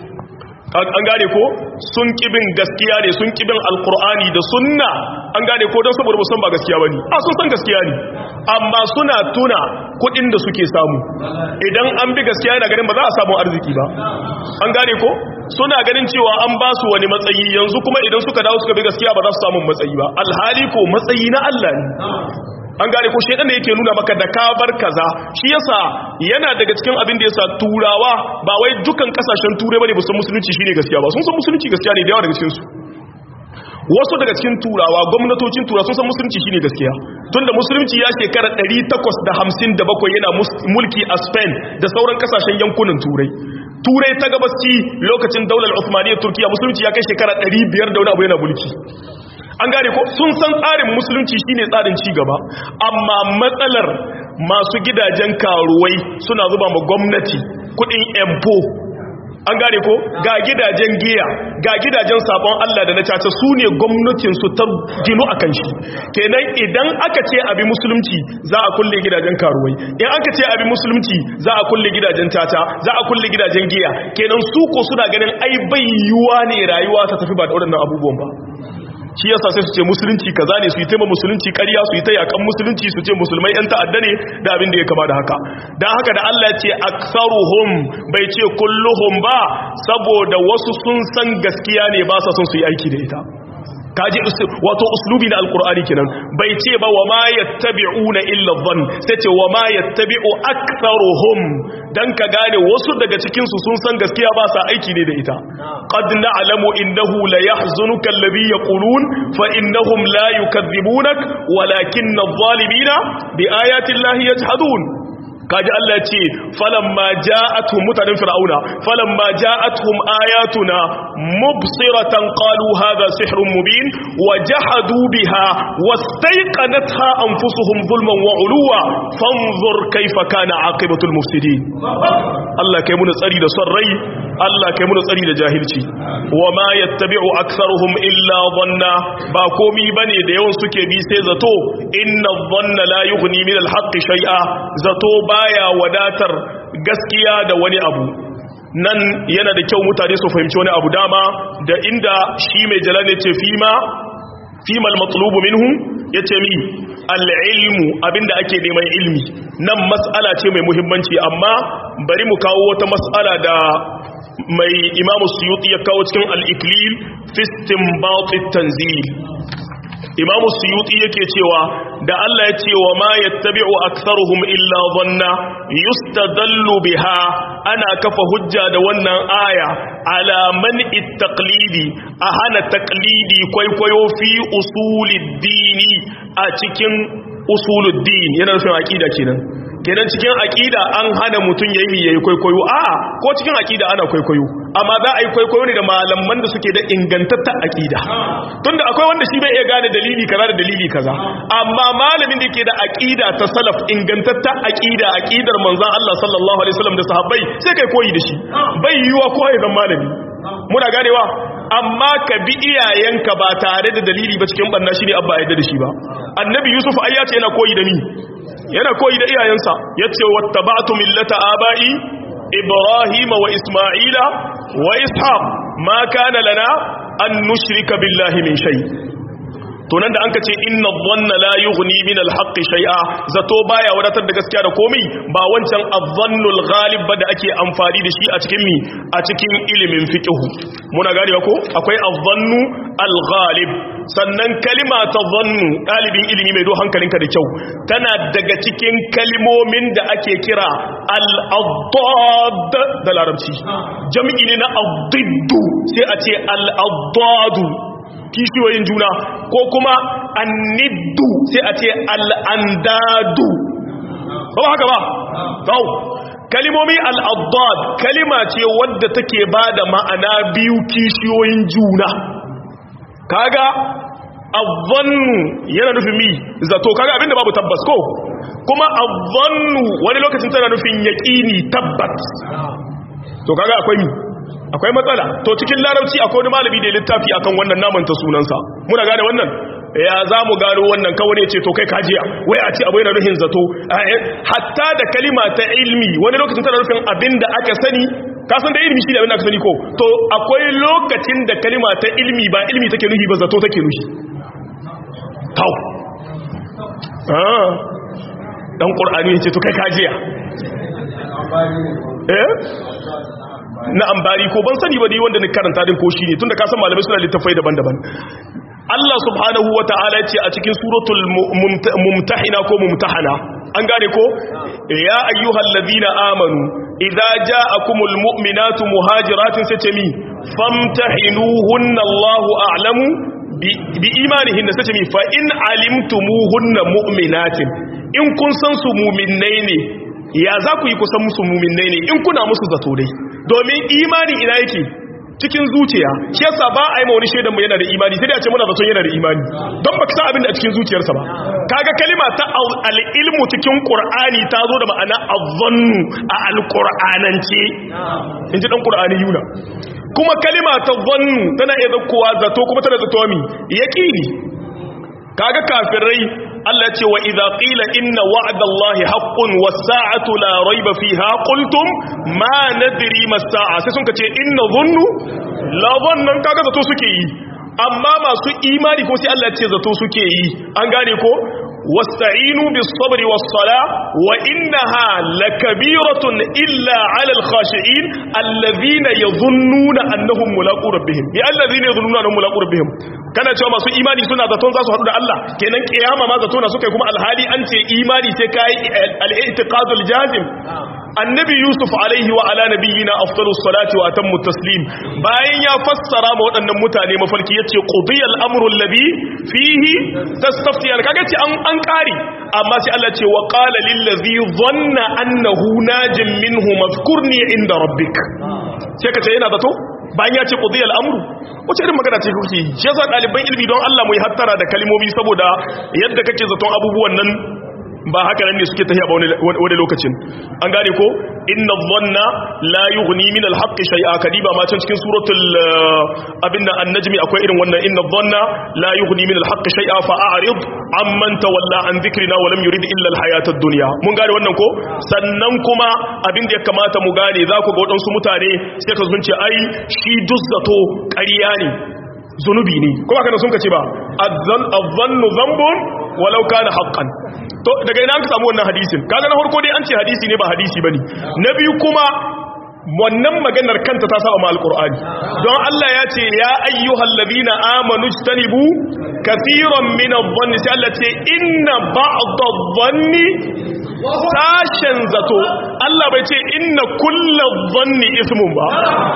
an gane ko sun kibin gaskiya ne sun kibin alkur'ani da sunna an gane ko don saboda musan ba gaskiya ba ne a sun san gaskiya ne amma suna tuna kudin da suke samu idan an bi gaskiya yana ganin ba za a samu arziki ba an gane ko suna ganin cewa an ba su wani matsayi yanzu kuma idan suka dawo suka bi gaskiya ba za su samu matsayi ba alhali ko matsayi na Allah ne an gane ko shedan da yake nuna maka da ka bar kaza shi yasa yana daga cikin abin da yasa turawa ba wai dukan kasashen turai bane musun musulunci shine gaskiya ba sun san musulunci gaskiya ne da yawa daga cikin su wasu daga cikin turawa gwamnatocin turawa sun san musulunci shine gaskiya tunda musulunci ya shekara 857 yana mulki a Spain da sauran kasashen yankunan turai turai ta gabasci lokacin daular Uthmaniyyar Turkiya musulunci ya kai shekara 500 da wani abu yana mulki an gane ko sun san tsarin musulunci shine tsarin ci gaba amma matsalar masu gidajen karuwai suna zuba ma gwamnati kudin empo an gane ko ga gidajen giya ga gidajen sabon Allah da na caca su ne gwamnatin su ta ginu akan shi kenan idan aka ce abi musulunci za a kulle gidajen karuwai in aka ce abi musulunci za a kulle gidajen caca za a kulle gidajen giya kenan su ko suna ganin ai bai yiwuwa ne rayuwa ta tafi ba da waɗannan abubuwan ba shi yasa sai su ce musulunci kaza ne su yi taimaka musulunci ƙarya su yi ta yakan musulunci su ce musulmai yan ta'adda ne da abin da ya kama da haka dan haka da Allah ya ce aktsaruhum bai ce kulluhum ba saboda wasu sun san gaskiya ne ba sa son su yi aiki da ita kaji wato uslubi na alkur'ani kenan bai ce ba wa ma yattabi'una illa dhann sai ce wa ma yattabi'u aktharuhum dan ka gane wasu daga cikin su sun san gaskiya ba sa aiki ne da ita qad na'lamu innahu la yahzunuka alladhi yaqulun fa innahum la yukadhibunak walakinna adh-dhalimina bi ayati llahi yajhadun kaji Allah ce falamma ja'atuhum mutanen fir'auna falamma ja'atuhum ayatuna mubsiratan qalu hadha sihrun mubin wajahadu biha wastayqanatha anfusuhum zulman wa uluwa fanzur kayfa kana aqibatul mufsidin Allah kai mu tsari da son rai Allah kai mu tsari da jahilci wama yattabi'u aktharuhum illa dhanna ba komi bane da yawan suke bi sai zato inna dhanna la yughni min al-haqqi shay'a zato baya wadatar gaskiya da wani abu nan yana da kyau mutane su fahimci wani abu dama da inda shi mai jalal ya ce fima fima al-matlubu minhum yace mi al-ilmu abinda ake neman ilmi nan mas'ala ce mai muhimmanci amma bari mu kawo wata mas'ala da mai imamu suyuti ya kawo cikin al-iklil fi istinbat at-tanzil imamu suyuti yake cewa da Allah ya ce wa ma yattabi'u aktharuhum illa dhanna yustadallu biha ana kafa hujja da wannan aya ala man ittaqlidi a hana taqlidi kwaikwayo fi usuliddini a cikin usuluddin yana nufin aqida kenan kenan cikin aqida an hana mutun yayi yayi kwaikwayo a ko cikin aqida ana kwaikwayo amma za a yi kwaikwayo ne da malaman da suke da ingantattar aqida tunda akwai wanda shi bai iya gane dalili kaza da dalili kaza amma malamin da ke da aqida ta salaf ingantattar aqida aqidar manzon Allah sallallahu alaihi wasallam da sahabbai sai kai koyi da shi bai yiwa ko ya zama malami muna ganewa amma ka bi iyayenka ba tare da dalili ba cikin banna shi ne abba yadda da shi ba annabi yusuf ai ya ce yana koyi da ni yana koyi da iyayensa ya ce wattaba'tu millata aba'i ibrahim wa isma'ila wa ishaq ma kana lana an nushrika billahi min shay to nan da an kace inna dhanna la yughni min al-haqqi shay'a zato baya wadatar da gaskiya da komai ba wancan adh-dhannu al-ghalib ba da ake amfani da shi a cikin mi a cikin ilimin fiqh muna ganewa ko akwai adh-dhannu al-ghalib sannan kalima ta dhannu dalibin ilimi mai do hankalinka da kyau tana daga cikin kalimomin da ake kira al-addad da larabci jami'i ne na addiddu sai a ce al-addadu kishiyoyin juna ko kuma anniddu sai a ce al'andadu ba ba haka ba tau kalimomi al'addad kalima ce wadda take ba da ma'ana biyu kishiyoyin juna kaga azzannu yana nufin mi zato kaga abinda babu tabbas ko kuma azzannu wani lokacin tana nufin yaƙini tabbat to kaga akwai mi akwai matsala to cikin larabci akwai wani malami da littafi akan wannan naman ta sunansa muna gane wannan ya za mu gano wannan kawai ne ce to kai kajiya wai a ce abu yana nufin zato hatta da kalima ta ilmi wani lokacin tana nufin abin da aka sani ka san da ilmi shi da abin da aka sani ko to akwai lokacin da kalima ta ilmi ba ilmi take nufi ba zato take nufi tau dan qur'ani ya ce to kai kajiya eh na ambari ko ban sani ba dai wanda ni karanta din ko shine tunda ka san malamai suna littafai daban-daban Allah subhanahu wata'ala ya ce a cikin suratul mumtahina ko mumtahana an gane ko ya ayyuhal ladina amanu idza ja'akumul mu'minatu muhajiratin sace mi famtahinuhunna Allahu a'lamu bi imanihin sace mi fa in alimtumuhunna mu'minatin in kun san su mu'minnai ne ya za ku yi kusan musu mu'minnai ne in kuna musu zato dai domin imani ina yake cikin zuciya shi yasa ba a yi ma wani shaidan mu yana da imani sai da ce muna zaton yana da imani don baka san abin da a cikin zuciyarsa ba kaga kalima ta al-ilmu cikin qur'ani ta zo da ma'ana adh-dhannu a al-qur'anance inji dan qur'ani yuna kuma kalima ta dhannu tana iya zakkowa zato kuma tana zato mi yaqini kaga kafirai Allah ce wa idza qila inna wa'dallahi haqqun was-sa'atu la rayba fiha qultum ma nadri mas-sa'a sai sun kace inna dhunnu la dhannan kaga zato suke yi amma masu imani ko sai Allah ce zato suke yi an gane ko wasta'inu bis sabri was sala wa innaha lakabiratun illa 'alal khashi'in alladhina yadhunnuna annahum mulaqu rabbihim bi alladhina yadhunnuna annahum mulaqu rabbihim kana cewa masu imani suna zaton za su haɗu da Allah kenan kiyama ma zato na suka kuma alhali an ce imani sai kai al-i'tiqadul jazim annabi yusuf alaihi wa ala nabiyyina afdalus salati wa atammu taslim bayan ya fassara ma waɗannan mutane mafarki yace qudiyal amru alladhi fihi tastaftiyan kaga ce an an kari amma sai Allah ce wa qala lil ladhi dhanna annahu najin minhu mazkurni inda rabbik sai ka ce yana zato bayan ya ce qudiyal amru wace irin magana ce kuke yi shi yasa ɗaliban ilmi don Allah mu yi hattara da kalmomi saboda yadda kake zaton abubuwan nan ba haka nan ne suke tafiya ba wani lokacin an gane ko inna dhanna la yughni min al-haqqi shay'a kadiba ma can cikin suratul abinda an-najmi akwai irin wannan inna dhanna la yughni min al-haqqi shay'a fa a'rid amman tawalla an dhikrina wa lam yurid illa al-hayata ad-dunya mun gane wannan ko sannan kuma abin da ya kamata mu gane za ku ga wadansu mutane sai ka zunce ai shi duzzato ƙarya ne zunubi ne kuma kana sun kace ba adh-dhannu dhanbun walau kana haqqan to daga ina ka samu wannan hadisin kaga na farko dai an ce hadisi ne ba hadisi bane na biyu kuma wannan maganar kanta ta saba ma alqur'ani don Allah ya ce ya ayyuhal ladina amanu ijtanibu kathiran min adh-dhanni sai Allah ce inna ba'd adh-dhanni sashen zato Allah bai ce inna kullu dhanni ismun ba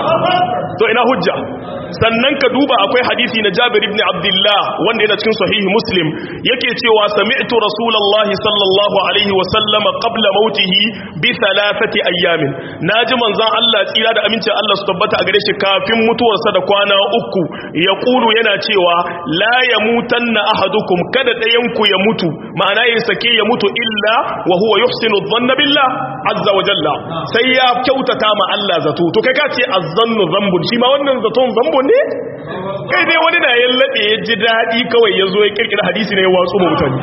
to ina hujja sannan ka duba akwai hadisi na Jabir ibn Abdullah wanda yana cikin sahihi Muslim yake cewa sami'tu Rasulullahi sallallahu alaihi wa sallam qabla mautihi bi thalathati ayyamin naji manzon Allah tsira da amincin Allah su tabbata a gare shi kafin mutuwarsa da kwana uku ya kulu yana cewa la yamutanna ahadukum kada ɗayan ku ya mutu ma'ana yin sake ya mutu illa wa huwa yuhsinu dhanna billah azza wa jalla sai ya kyautata ma Allah zato to kai ka ce azzannu zambun shi ma wannan zaton zambun ne kai dai wani da ya laɗe ya ji daɗi kawai ya zo ya kirkira hadisi ne ya watsu mutane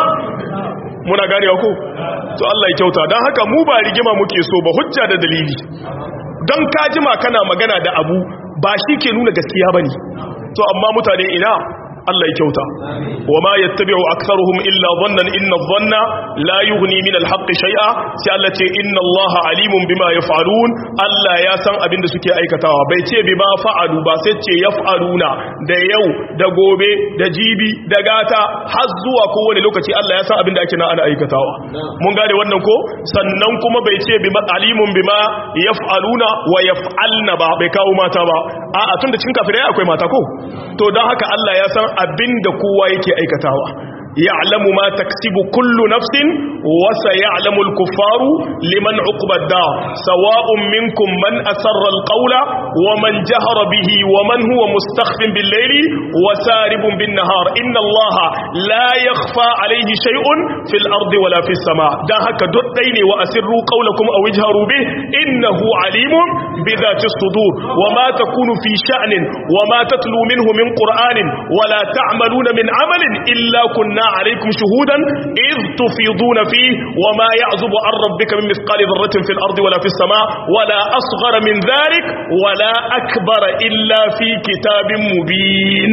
muna gane ko to Allah ya kyauta don haka mu ba rigima muke so ba hujja da dalili don ka jima kana magana da abu ba shi ke nuna gaskiya ba ne to amma mutane ina Allah ya kyauta wa ma yattabi'u aktharuhum illa dhannan inna dhanna la yughni min al-haqqi shay'a sai Allah ce inna Allah alimun bima yaf'alun Allah ya san abin da suke aikatawa bai ce bima fa'alu ba sai ce yaf'aluna da yau da gobe da jibi da gata har zuwa kowane lokaci Allah ya san abin da ake na ana aikatawa mun gane wannan ko sannan kuma bai ce bima alimun bima yaf'aluna wa yaf'alna ba bai kawo mata ba a'a tunda cikin kafirai akwai mata ko to dan haka Allah ya san abinda kowa yake aikatawa ya'lamu ma taksibu kullu nafsin wa sayalamu al-kuffaru liman uqba ad-dar sawa'un minkum man asarra al-qawla wa man jahara bihi wa man huwa mustakhfin bil-layli wa saribun bin-nahar inna Allaha la yakhfa alayhi shay'un fil ardi wala fis sama dan haka duk dai ne wa asirru qawlakum aw ijharu bih innahu alimun bi dhati as-sudur wa ma takunu fi sha'nin wa ma tatlu minhu min qur'anin wa la ta'maluna min 'amalin illa kunna عليكم شهودا إذ تفيضون فيه وما يعزب عن ربك من مثقال ذرة في الأرض ولا في السماء ولا أصغر من ذلك ولا أكبر إلا في كتاب مبين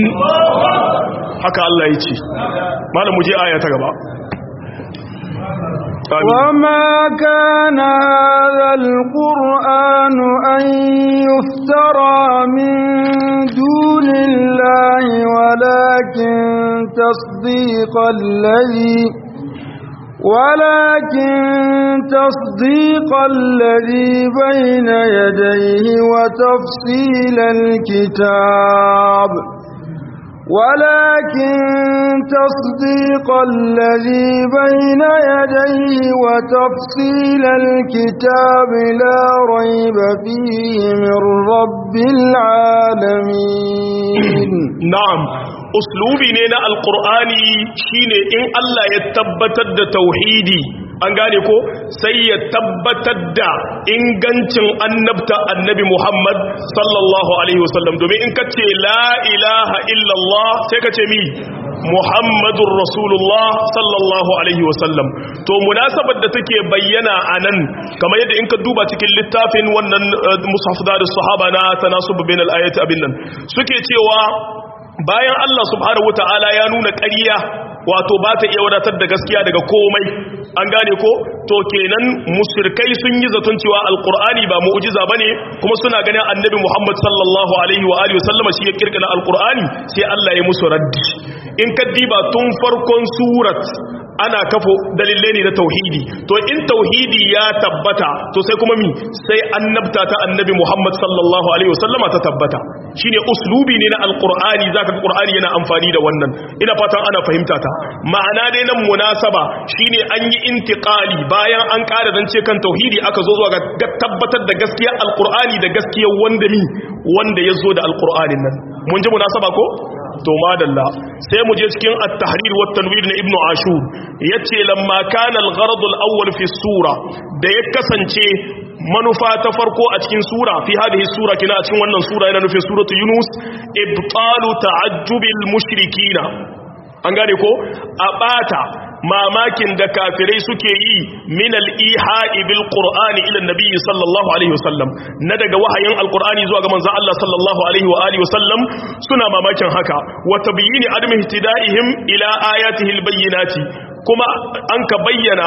حكى الله يتي ما لم يجي آية تقبع وما كان هذا القرآن أن يفترى من دون الله ولكن تصديق الذي ولكن تصديق الذي بين يديه وتفصيل الكتاب ولكن تصديق الذي بين يديه وتفصيل الكتاب لا ريب فيه من رب العالمين نعم uslubi ne na alkur'ani shine in Allah ya tabbatar da tauhidi an gane ko sai ya tabbatar da ingancin annabta annabi Muhammad sallallahu alaihi wasallam domin in ka ce la ilaha illallah sai ka ce mi Muhammadur Rasulullah sallallahu alaihi wasallam to munasabar da take bayyana anan kamar yadda in ka duba cikin littafin wannan mushaf da sahaba na tanasub bainal ayati abin nan suke cewa bayan Allah subhanahu wataala ya nuna ƙarya wato ba ta iya wadatar da gaskiya daga komai an gane ko to kenan mushrikai sun yi zaton cewa alqur'ani ba mu'jiza bane kuma suna ganin annabi Muhammad sallallahu alaihi wa alihi wasallama shi ya kirkira alqur'ani sai Allah ya musu raddi in ka diba tun farkon surat ana kafo dalilai ne na tauhidi to in tauhidi ya tabbata to sai kuma mi sai annabta ta annabi Muhammad sallallahu alaihi wasallama ta tabbata shine uslubi ne na alqur'ani zaka ga qur'ani yana amfani da wannan ina fatan ana fahimta ta ma'ana dai nan munasaba shine an yi intiqali bayan an ƙara zance kan tauhidi aka zo zuwa ga tabbatar da gaskiyar alqur'ani da gaskiyar wanda mi wanda ya zo da alqur'anin nan mun ji munasaba ko to madalla sai mu je cikin at-tahrir wa tanwir na ibnu ashur yace lamma kana al-gharad al-awwal fi sura da ya kasance manufa ta farko a cikin sura fi hadhihi sura kina a cikin wannan sura yana nufin suratu yunus ibtalu ta'ajjubil mushrikina an gane ko a bata mamakin da kafirai suke yi min al-iha'i bil qur'ani ila nabi sallallahu alaihi wasallam na daga wahayin alqur'ani zuwa ga manzon Allah sallallahu alaihi wa alihi wasallam suna mamakin haka wa tabyini adami ihtida'ihim ila ayatihi al-bayyinati kuma an ka bayyana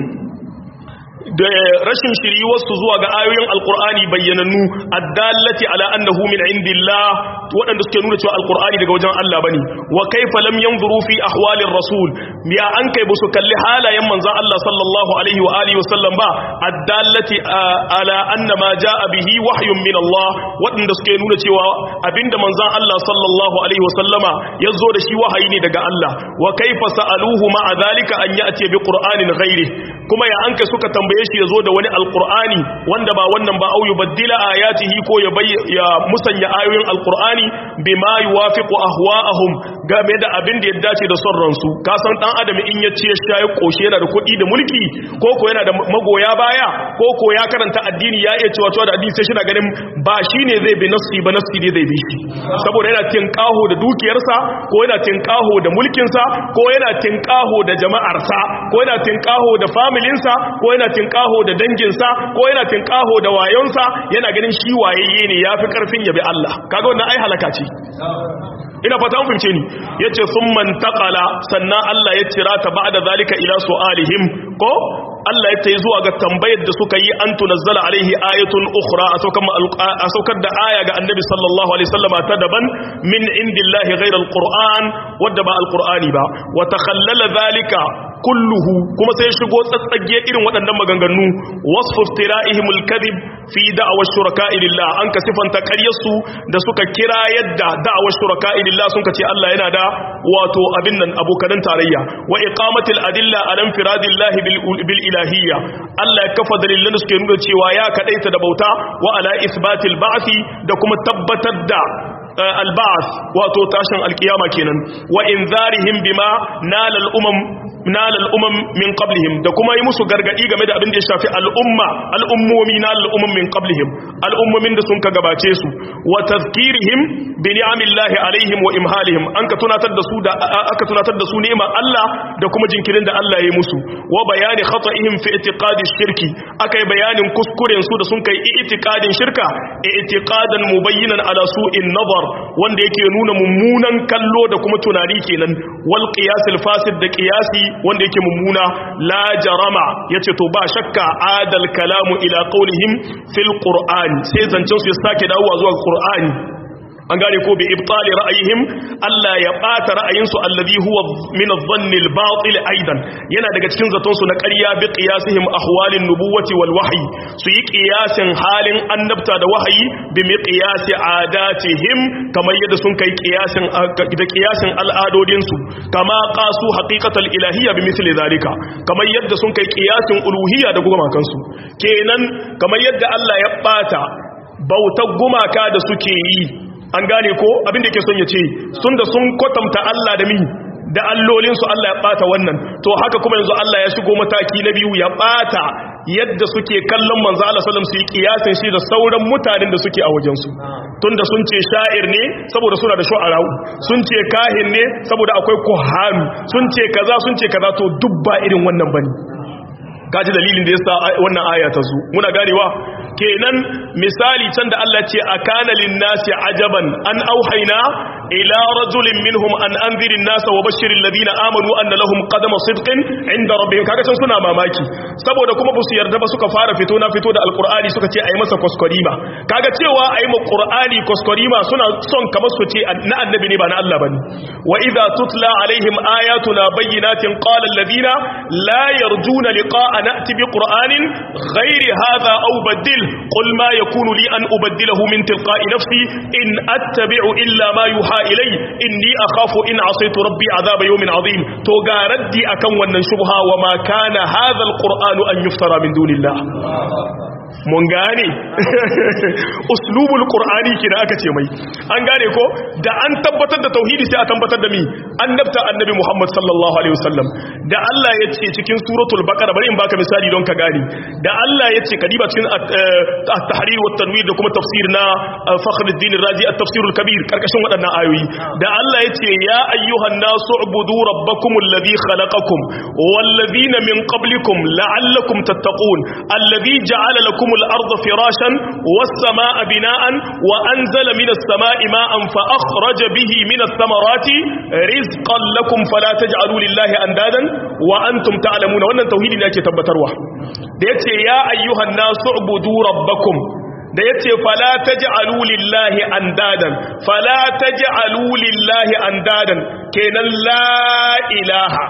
da rashin shiriwarsu zuwa ga ayoyin alkur'ani bayyanannu addallati ala annahu min indillah waɗanda suke nuna cewa alkur'ani daga wajen Allah bane wa kaifa lam yanzuru fi ahwalir rasul ya an kai busu kalli halayen manzon Allah sallallahu alaihi wa alihi wasallam ba addallati ala anna ma jaa bihi wahyun min Allah waɗanda suke nuna cewa abinda manzon Allah sallallahu alaihi wasallama yazo da shi wahayi ne daga Allah wa kaifa sa'aluhu ma zalika an ya'ti bi qur'anin ghairi kuma ya an kai suka tambaye tambaye shi ya zo da wani alkur'ani wanda ba wannan ba au yubaddila ayatihi ko ya ya musanya ayoyin alkur'ani bima yuwafiqu ahwa'ahum game da abin da ya dace da son ransu ka san dan adam in ya ce ya ya koshe yana da kuɗi da mulki ko ko yana da magoya baya ko ko ya karanta addini ya iya cewa cewa da addini sai shi na ganin ba shine zai bi nafsi ba nafsi ne zai bi shi saboda yana tinkaho da dukiyarsa ko yana tinkaho da mulkinsa ko yana tinkaho da jama'arsa ko yana tinkaho da familinsa ko yana tinkaho da danginsa ko yana tinkaho da wayonsa yana ganin shi wayayye ne yafi karfin yabi Allah kaga wannan ai halaka ce ina fata an fince ni yace summan taqala sannan Allah ya tira ta ba'da zalika ila su'alihim ko Allah ya tayi zuwa ga tambayar da suka yi an tunazzala alaihi ayatun ukhra a saukar da aya ga annabi sallallahu alaihi wasallama ta daban min indillahi ghayra alquran wadda ba alqurani ba wa takhallala zalika kulluhu kuma sai shigo tsatsage irin waɗannan maganganu wasfu iftira'ihim alkadhib fi da'wa shuraka'i lillah an ka sifanta ƙaryarsu da suka kira yadda da'wa shuraka'i lillah sun ce Allah yana da wato abin nan abokanan tarayya wa iqamatil adilla ala infiradillahi bil ilahiyya Allah ya kafa dalilan da suke nuna cewa ya kadaita da bauta wa ala isbatil ba'thi da kuma tabbatar da alba'ath wato tashin alkiyama kenan wa inzarihim bima nala al-umam nala al-umam min qablihim da kuma yi musu gargadi game da abin da ya shafi al'umma al'ummomi nala al-umam min qablihim al'ummomin da sun ka gabace su wa tazkirihim bi ni'amillahi alaihim wa imhalihim an ka tunatar da su da aka tunatar da su ni'imar Allah da kuma jinkirin da Allah ya yi musu wa bayani khata'ihim fi i'tiqadi shirki akai bayanin kuskuren su da sun kai i'tiqadin shirka i'tiqadan mubayyinan ala su'in nazar wanda yake nuna mummunan kallo da kuma tunani kenan wal qiyas al fasid da qiyasi wanda yake mummuna la jarama yace to ba shakka adal kalamu ila qawlihim fil qur'ani sai zancen su ya sake dawowa zuwa qur'ani an gane ko bi ibtali ra'ayihim Allah ya bata ra'ayinsu alladhi huwa min adh-dhanni al-batil aidan yana daga cikin zaton su na ƙarya bi qiyasihim ahwalin nubuwati wal wahyi su yi qiyasin halin annabta da wahayi bi miqyasi adatihim kamar yadda sun kai qiyasin da qiyasin al'adodin su kama qasu haqiqatal ilahiyya bi misli zalika kamar yadda sun kai qiyasin uluhiyya da gumakan su kenan kamar yadda Allah ya bata bautar gumaka da suke yi an gane ko abinda ke son ya ce sun da sun kwatanta Allah da mi da allolinsu Allah ya bata wannan to haka kuma yanzu Allah ya shigo mataki na biyu ya bata yadda suke kallon manzo Allah sallallahu alaihi wasallam su yi kiyasin shi da sauran mutanen da suke a wajen su tunda sun ce sha'ir ne saboda suna da shu'ara'u sun ce kahin ne saboda akwai kuhanu sun ce kaza sun ce kaza to duk ba irin wannan bane kaji dalilin da yasa wannan aya ta zo muna ganewa kenan misali can da Allah ce akana linnasi ajaban an auhaina ila rajulin minhum an anzirin nasa wa bashirin ladina amanu anna lahum qadama sidqin inda rabbihim kaga can suna mamaki saboda kuma basu yarda ba suka fara fito na fito da alqur'ani suka ce ayi masa kwaskwarima kaga cewa ayi ma qur'ani kwaskwarima suna son kamar su ce na annabi ne ba na Allah bane wa idza tutla alaihim ayatuna bayyinatin qala alladhina la yarjuna liqa'a na'ti bi qur'anin ghairi hadha aw badil qul ma yakunu li an ubaddilahu min tilqa'i nafsi in attabi'u illa ma yuha ilay inni akhafu in asaytu rabbi adhaba yawmin azim to ga raddi akan wannan shubha wa ma kana hadha alqur'anu an yuftara min dunillah mun gane uslubul qur'ani kina aka ce mai an gane ko da an tabbatar da tauhidi sai a tabbatar da mi annabta annabi Muhammad sallallahu alaihi wasallam da Allah ya ce cikin suratul baqara bari in baka misali don ka gane da Allah ya ce kadiba cikin at-tahrir wa tanwir da kuma tafsir na Fakhruddin Razi at-tafsir al-kabir karkashin waɗannan ayoyi da Allah ya ce ya ayyuhan nasu ubudu rabbakum alladhi khalaqakum wal ladina min qablikum la'allakum tattaqun alladhi ja'ala lakum الأرض فراشا والسماء بناء وأنزل من السماء ماء فأخرج به من الثمرات رزقا لكم فلا تجعلوا لله أندادا وأنتم تعلمون وأن التوحيد لك تبتروا ديتي يا أيها الناس اعبدوا ربكم da yace fala taj'alu lillahi andadan fala taj'alu lillahi andadan kenan la ilaha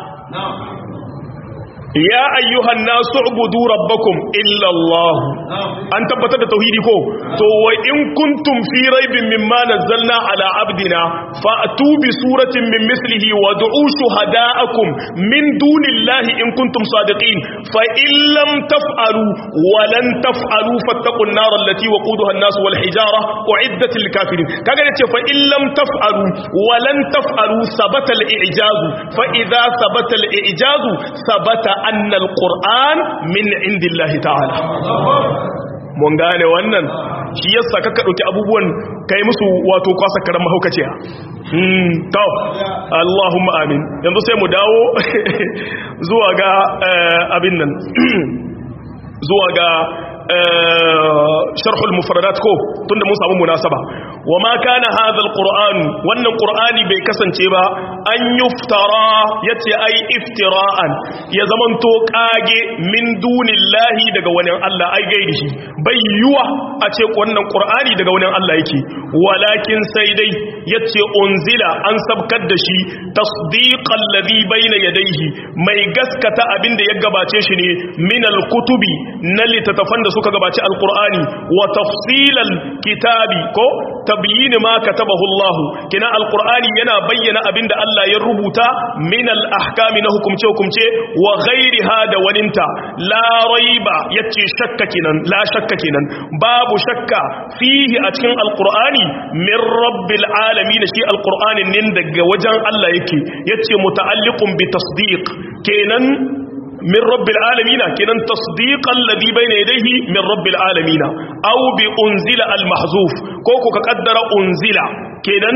ya ayyuhan nasu ubudu rabbakum illa Allah an tabbatar da tauhidi ko to wa in kuntum fi raibin mimma nazzalna ala abdina fa'tu bi suratin min mislihi wad'u shuhada'akum min dunillahi in kuntum sadiqin fa in lam taf'alu wa lan taf'alu fattaqun nar allati waquduha an-nas wal hijara uiddat lil kafirin kaga yace fa in lam taf'alu wa lan taf'alu sabata al-i'jaz fa idha sabata al-i'jaz sabata anna al-qur'an min indillahi ta'ala mun gane wannan shi yasa kaka dauki abubuwan kai musu wato kwasa karan mahaukaciya hmm to Allahumma amin yanzu sai mu dawo zuwa ga abin nan zuwa ga sharhul mufradat ko tunda mun samu munasaba wama kana hadha alquran wannan qur'ani bai kasance ba an yuftara yace ai iftira'an ya zamanto kage min dunillahi daga wani Allah ai gaidi shi bai yuwa a ce wannan qur'ani daga wani Allah yake walakin sai dai yace unzila an sabkar da shi tasdiqan ladhi bayna yadayhi mai gaskata abin da ya gabace shi ne min alkutubi na littattafan da suka gabaci alkur'ani wa tafsilal kitabi ko tabyin ma katabahu Allah kina alkur'ani yana bayyana abinda Allah ya rubuta min al-ahkami na hukumce hukumce wa ghairiha da waninta la raiba yace shakka kinan la shakka kinan babu shakka fihi a cikin alkur'ani min rabbil alamin shi alkur'anin nin daga wajen Allah yake yace muta'alliqun bi tasdiq kenan من رب العالمين كنن تصديق الذي بين يديه من رب العالمين أو بأنزل المحذوف كوكو كقدر أنزل كنن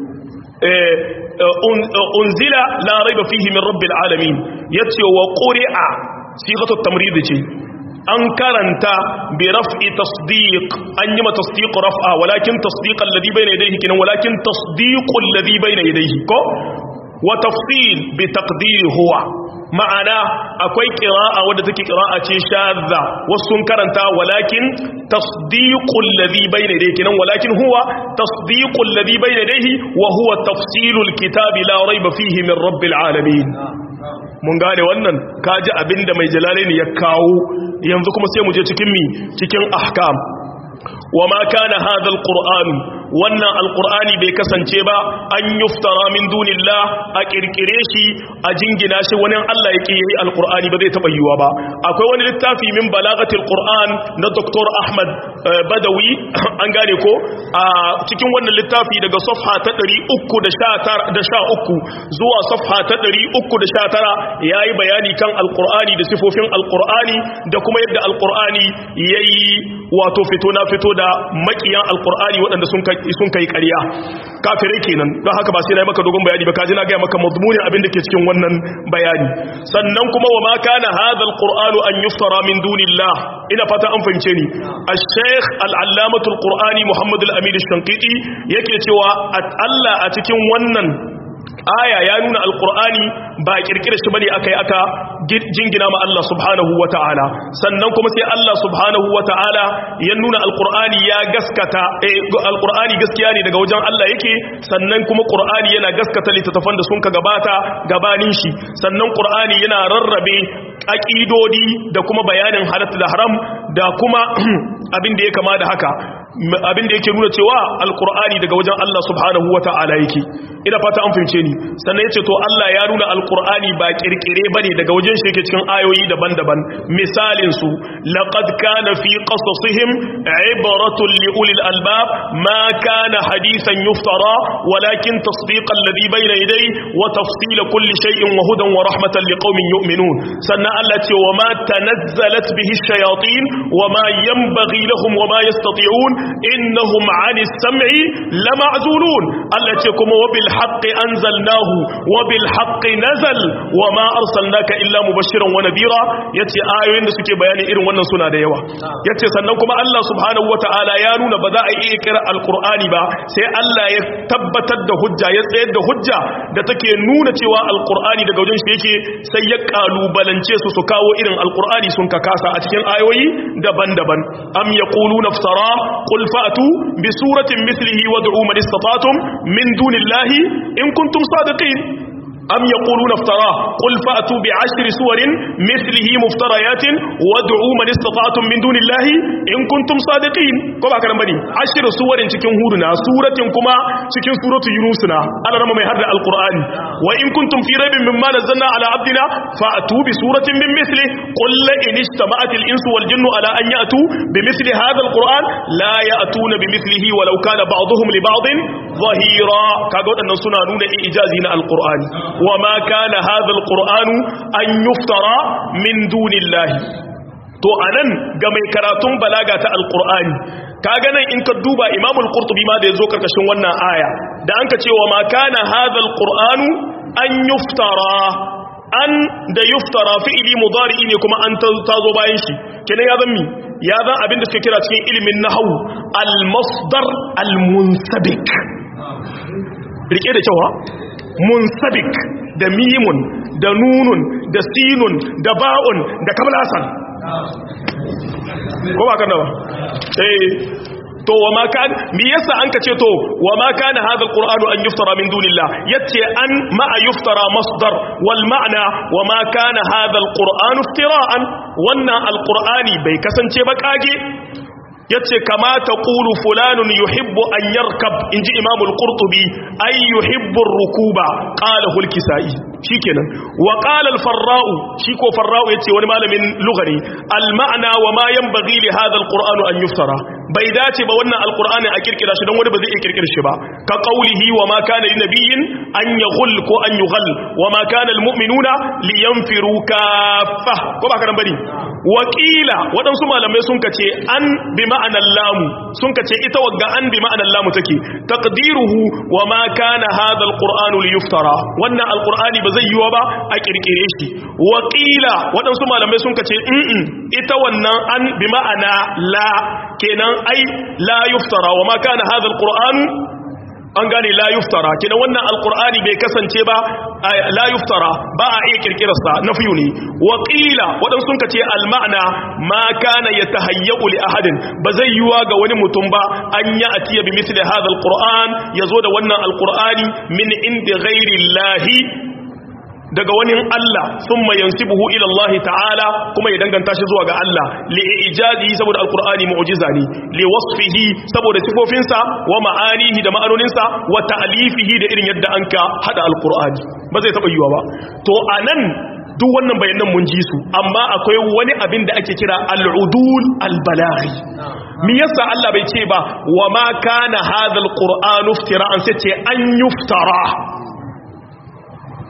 أنزل لا ريب فيه من رب العالمين يتي وقرئ صيغة التمريض an karanta bi raf'i tasdiq an yi ma tasdiq raf'a walakin tasdiq alladhi bayna yadayhi kinan walakin tasdiq alladhi bayna yadayhi ko wa tafsil bi taqdir huwa ma'ana akwai ƙira'a wadda take ƙira'a ce shadda wasu sun karanta walakin tasdiqul ladhi bayna yadayhi kinan walakin huwa tasdiqul ladhi bayna yadayhi wa huwa tafsilul kitabi la rayba fihi min rabbil alamin mun gane wannan kaji abinda mai jalalaini ya kawo yanzu kuma sai mu je cikin mi cikin ahkam wa ma kana hadha alquran wannan alqurani bai kasance ba an yuftara min dunillah a kirkire shi a jingina shi wani Allah yake yi alqurani ba zai taba yiwa ba akwai wani littafi min balagatil qur'an na Dr. Ahmad Badawi an gane ko a cikin wannan littafi daga safha ta 313 zuwa safha ta 319 yayi bayani kan alqurani da sifofin alqurani da kuma yadda alqurani yayi wato fito na fito da makiyan alkur'ani waɗanda sun kai ƙarya kafirai kenan don haka ba sai na yi maka dogon bayani ba kaji na gaya maka mazmunin abin da ke cikin wannan bayani sannan kuma wa ma kana hadha alqur'anu an yuftara min dunillah ina fata an fahimce ni al-sheikh al-allamatu al-qur'ani muhammad al-amin al-shanqiti yake cewa Allah a cikin wannan aya ya nuna alkur'ani ba kirkira shi bane akai aka jingina ma Allah subhanahu wata'ala sannan kuma sai Allah subhanahu wata'ala ya nuna alkur'ani ya gaskata eh alkur'ani gaskiya ne daga wajen Allah yake sannan kuma qur'ani yana gaskata littattafan da sun ka gabata gabanin shi sannan qur'ani yana rarrabe aqidodi da kuma bayanin halal da haram da kuma abin da ya kama da haka abin da yake nuna cewa alkur'ani daga wajen Allah subhanahu wata'ala yake ina fata an fahimce ni sannan yace to Allah ya nuna alkur'ani ba kirkire bane daga wajen shi yake cikin ayoyi daban-daban misalin su laqad kana fi qasasihim ibratun li ulil albab ma kana hadithan yuftara walakin tasdiqa alladhi bayna yadayhi wa tafsila kulli shay'in wa hudan wa rahmatan liqaumin yu'minun sannan Allah ce wa ma tanazzalat bihi ash-shayatin wa ma yanbaghi lahum wa ma yastati'un innahum 'ani as-sam'i lama'zulun Allah ce kuma wa bil haqqi anzalnahu wa bil haqqi nazal wa ma arsalnaka illa mubashiran wa nadira yace ayoyin da suke bayani irin wannan suna da yawa yace sannan kuma Allah subhanahu wataala ya nuna ba za a iya kira alqur'ani ba sai Allah ya tabbatar da hujja ya tsayar da hujja da take nuna cewa alqur'ani daga wajen shi yake sai ya kalubalance su su kawo irin alqur'ani sun ka kasa a cikin ayoyi daban-daban am yaquluna iftara qul fa'tu bi suratin mithlihi wad'u man istata'tum min dunillahi in kuntum sadiqin أم يقولون افتراه قل فأتوا بعشر سور مثله مفتريات وادعوا من استطعتم من دون الله إن كنتم صادقين كما كان بني عشر سور cikin huduna suratin kuma cikin suratu yunusuna Allah rama mai harda alqur'ani wa in kuntum fi raibin mimma nazzalna ala abdina fa'tu bi suratin min mithli qul la in ijtama'at al-insu wal jinnu ala an ya'tu bi mithli hadha alqur'an la ya'tuna bi mithlihi walau kana ba'dhum li ba'din zahira kaga wadannan suna nuna ijazi na alqur'ani وما كان هذا القرآن أن يفترى من دون الله to anan ga mai karatun balaga ta alqur'ani kaga nan in ka duba imamul qurtubi ma da yazo karkashin wannan aya da anka cewa ma kana hadha alqur'anu an yuftara an da yuftara fi'ili mudari ne kuma an tazo bayan shi kenan ya zan mi ya zan abinda suke kira cikin ilimin nahwu al-masdar al-munsabik rike da cewa munsabik da mimun da nunun da sinun da ba'un da kamlasan ko ba kan ba eh to wa ma kan me yasa an ka ce to wa ma kana hadha alqur'anu an yuftara min dunillah yace an ma yuftara masdar wal ma'na wa ma kana hadha alqur'anu iftira'an wannan alqur'ani bai kasance ba kage yace kama taqulu fulanun yuhibbu an yarkab inji imam al-qurtubi ay yuhibbu ar-rukuba qala al-kisai shikenan wa qala al-farra'u shi ko farra'u yace wani malamin lugari al-ma'na wa ma yanbaghi li hadha al-qur'anu an yuftara bai dace ba wannan al-qur'ani a kirkira shi dan wani ba zai iya kirkira shi ba ka qawlihi wa ma kana linabiyyin an yaghul ko an yughal wa ma kana al-mu'minuna liyanfiru kaffa ko ba kana bari wakila waɗansu malamai sun kace an bi ma'anar lamu sun kace ita wagga an bi ma'anar lamu take taqdiruhu wa ma kana hadha alqur'anu liyuftara wannan alqur'ani ba zai yiwa ba a kirkire shi wakila waɗansu malamai sun kace in ita wannan an bi ma'ana la kenan ai la yuftara wa ma kana hadha alqur'anu an gane la yuftara kina wannan alqur'ani bai kasance ba la yuftara ba a iya kirkirar sa na fiyu ne wa qila wadan sun kace al ma'na ma kana yatahayyu li ahadin ba zai yiwa ga wani mutum ba an ya atiya bi misli hadha alqur'an yazo da wannan alqur'ani min indi ghairi llahi daga wani Allah sun mai yansibuhu ila Allah ta'ala kuma ya danganta shi zuwa ga Allah li ijazi saboda alqur'ani mu'jiza ne li wasfihi saboda sifofinsa wa ma'anihi da ma'anoninsa wa ta'lifihi da irin yadda anka hada alqur'ani ba zai taba yiwa ba to anan duk wannan bayanan mun ji su amma akwai wani abin da ake kira al'udul albalaghi me yasa Allah bai ce ba wa ma kana hadha alqur'anu iftira'an sai ce an yuftara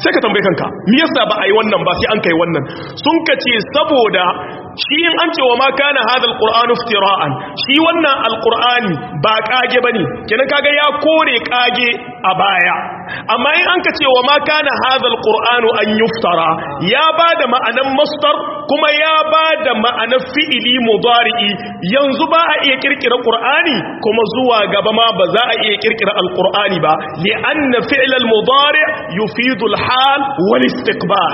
sai ka tambaye kanka me yasa ba a yi wannan ba sai an kai wannan sun ka ce saboda shi in an ce wa ma kana hada alqur'anu iftira'an shi wannan alqur'ani ba kage bane kenan kaga ya kore kage a baya amma in an ka ce wa ma kana hada alqur'anu an yuftara ya bada ma'anan masdar kuma ya bada ma'anar fi'ili mudari'i yanzu ba a iya kirkira qur'ani kuma zuwa gaba ma ba za a iya kirkira alqur'ani ba li'anna fi'l al-mudari' yufidu al-hal wal istiqbal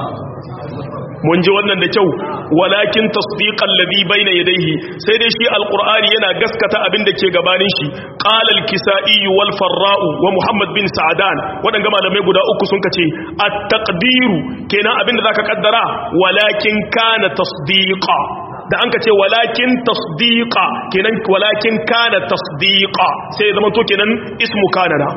mun ji wannan da kyau walakin tasdiqan ladhi bayna yadayhi sai dai shi alqur'ani yana gaskata abin da ke gabanin shi qala al-kisai wal farra'u wa muhammad bin sa'dan wadanga malamai guda uku sun kace at-taqdiru kenan abin da zaka kaddara walakin kana tasdiqa da an ka ce walakin tasdiqa kenan walakin kana tasdiqa sai zama to kenan ismu kana na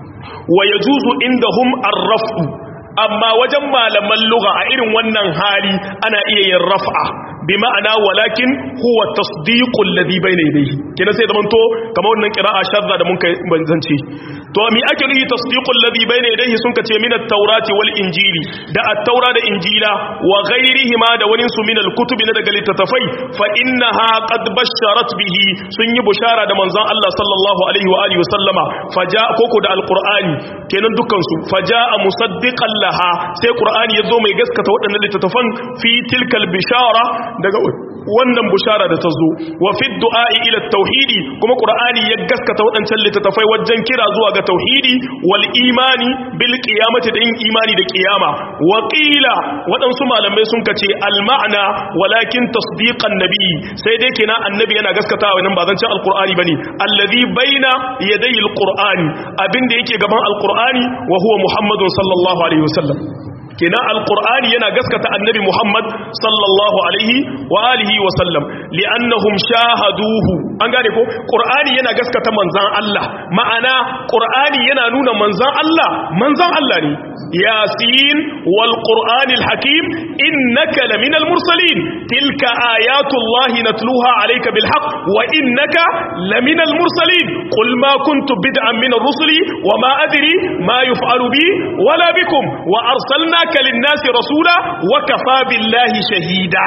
wa yajuzu indahum ar-raf'u amma wajen malaman lugha a irin wannan hali ana iya yin raf'a bi ma'ana walakin huwa tasdiqul ladhi bayna yadayhi kina sai zaman to kamar wannan qira'a shadda da mun kai banzance to mi ake nufi tasdiqul ladhi bayna yadayhi sun kace min at-taurati wal injili da at-taura da injila wa ghayrihima da wani su min al-kutubi na daga littattafai fa innaha qad basharat bihi sun yi bushara da manzon Allah sallallahu alaihi wa alihi wa sallama faja koko da al-qur'ani kenan dukkan su faja musaddiqan laha sai qur'ani yazo mai gaskata waɗannan littattafan fi tilkal bishara daga wannan bushara da ta zo wa fi du'a'i ila tauhidi kuma qur'ani ya gaskata waɗancan littattafai wajen kira zuwa ga tauhidi wal imani bil qiyamati da yin imani da qiyama wa qila waɗansu malamai sun kace al ma'na walakin tasdiqan nabi sai dai kina annabi yana gaskatawa nan ba zan ce alqur'ani bane alladhi baina yaday alqur'ani abinda yake gaban alqur'ani wa huwa muhammadun sallallahu alaihi wasallam kenan alqur'ani yana gaskata annabi muhammad sallallahu alaihi wa alihi wa sallam li'annahum shahaduhu an gane ko qur'ani yana gaskata manzan Allah ma'ana qur'ani yana nuna manzan Allah manzan Allah ne yasin wal qur'anil hakim innaka laminal mursalin tilka ayatullahi natluha alayka bil haqq wa innaka laminal mursalin qul ma kuntu bid'an min ar-rusuli wa ma adri ma yuf'alu bi wala bikum wa arsalnaka lin-nasi rasula wa kafa billahi shahida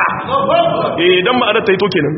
eh dan ma'anar ta yi to kenan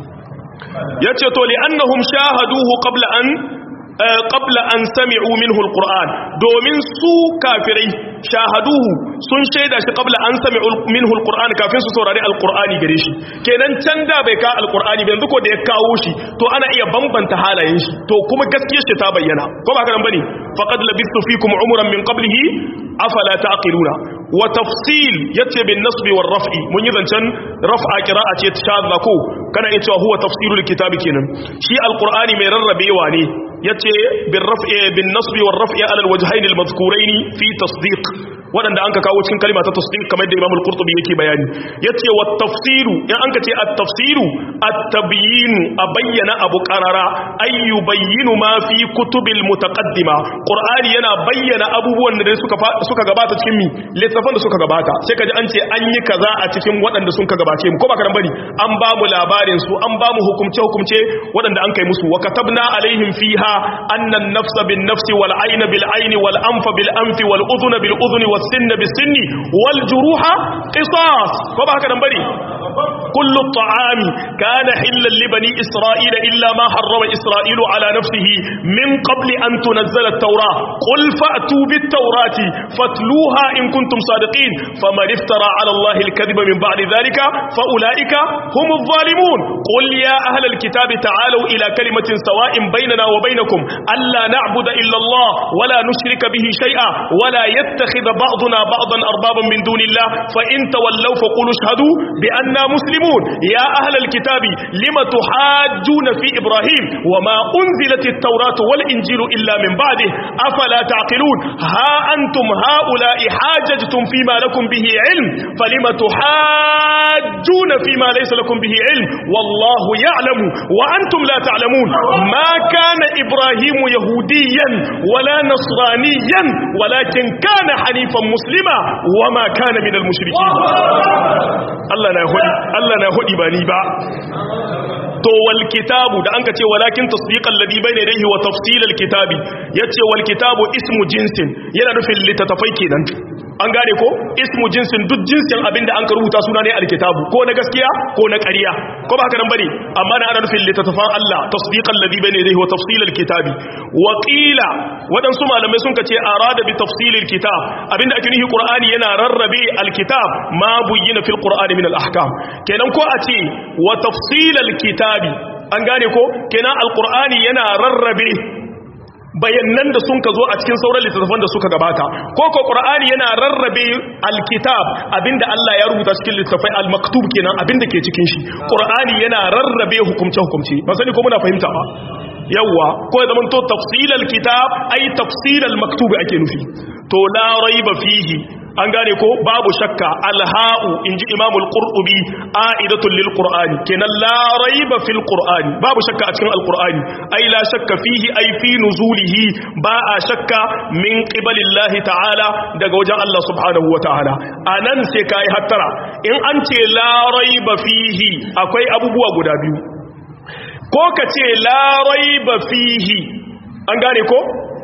yace to li annahum shahaduhu qabla an qabla an sami'u minhu alquran domin su kafirai shahaduhu sun shaida shi qabla an sami'u minhu alquran kafin su saurari alqurani gare shi kenan can da bai ka alqurani ba yanzu ko da ya kawo shi to ana iya bambanta halayen shi to kuma gaskiyar shi ta bayyana ko ba haka nan bane faqad labistu fikum umran min qablihi afala taqiluna wa tafsil yace bin nasbi war raf'i mun yi zancen raf'a qira'a ce shadda ko kana iya cewa huwa tafsirul kitabi kenan shi alqur'ani mai rarrabewa ne yace bin raf'i bin nasbi war raf'i ala alwajhayn almadhkurayn fi tasdiq wadanda anka kawo cikin kalma ta tasdiq kamar da Imam al-Qurtubi yake bayani yace wat tafsiru in anka ce at-tafsiru at-tabyin abayyana abu qarara ay yubayyinu ma fi kutubil mutaqaddima qur'ani yana bayyana abubuwan da suka suka gabata cikin mi littafan da suka gabata sai kaji an ce an yi kaza a cikin waɗanda sun ka gabace mu ko ba ka bari an ba mu labarin su an ba mu hukumce hukumce waɗanda an kai musu wa katabna alaihim fiha anna an-nafsa bin-nafsi wal-ayna bil-ayni wal-anfa bil-anfi wal-udhuna bil-udhuni was-sinna bis-sinni wal-juruha qisas ko ba haka bari kullu at-ta'ami kana hillan li bani isra'ila illa ma harrama isra'ilu ala nafsihi min qabli an tunzala at-taura qul fa'tu bit-taurati fatluha in kuntum sadiqin faman iftara ala allahi al-kadhiba min ba'di dhalika fa ulaika humuz zalimun qul ya ahla al-kitabi ta'alu ila kalimatin sawa'in baynana wa baynakum alla na'budu illa allah wa la nushrika bihi shay'a wa la yattakhidha ba'duna ba'dan arbaban min dunillah fa in tawallaw faqulu ashhadu bi anna muslimun ya ahla al-kitabi lima tuhajjuna fi ibrahim wa ma unzilat at-tauratu wal injilu illa min ba'dihi afala ta'qilun ha antum هؤلاء حاججتم فيما لكم به علم فلم تحاجون فيما ليس لكم به علم والله يعلم وأنتم لا تعلمون ما كان إبراهيم يهوديا ولا نصرانيا ولكن كان حنيفا مسلما وما كان من المشركين الله لا يهدي الله لا يهدي بني با to wal kitabu da anka ce walakin tasdiqal ladhi bayna yadayhi wa tafsilal kitabi yace wal kitabu ismu jinsin yana nufin litatafai kenan an gane ko ismu jinsin duk jinsin abinda an ka rubuta suna ne alkitabu ko na gaskiya ko na ƙarya ko ba haka nan bane amma na ana nufin litatafan Allah tasdiqal ladhi bayna yadayhi wa tafsilal kitabi wa qila wadansu malamai sun kace arada bi tafsilil kitab abinda ake nufi qur'ani yana rarrabe alkitab ma buyyina fil qur'ani min al ahkam kenan ko a ce wa tafsilal kitabi an gane ko kenan alqur'ani yana rarrabe bayannan da sun ka zo a cikin sauran littattafan da suka gabata ko ko qur'ani yana rarrabe alkitab abinda Allah ya rubuta cikin littattafai almaktub kenan abinda ke cikin shi qur'ani yana rarrabe hukumce hukumce ba sani ko muna fahimta ba yawa ko ya zamanto tafsilal kitab ay tafsilal maktub ake nufi to la raiba fihi an gane ko babu shakka alha'u inji imamul qurtubi a'idatul lil qur'ani kenan la raiba fil qur'ani babu shakka a cikin alqur'ani ai la shakka fihi ai fi nuzulihi ba a shakka min qibalillahi ta'ala daga wajen Allah subhanahu wa ta'ala anan sai kai hattara in an ce la raiba fihi akwai abubuwa guda biyu ko ka ce la raiba fihi an gane ko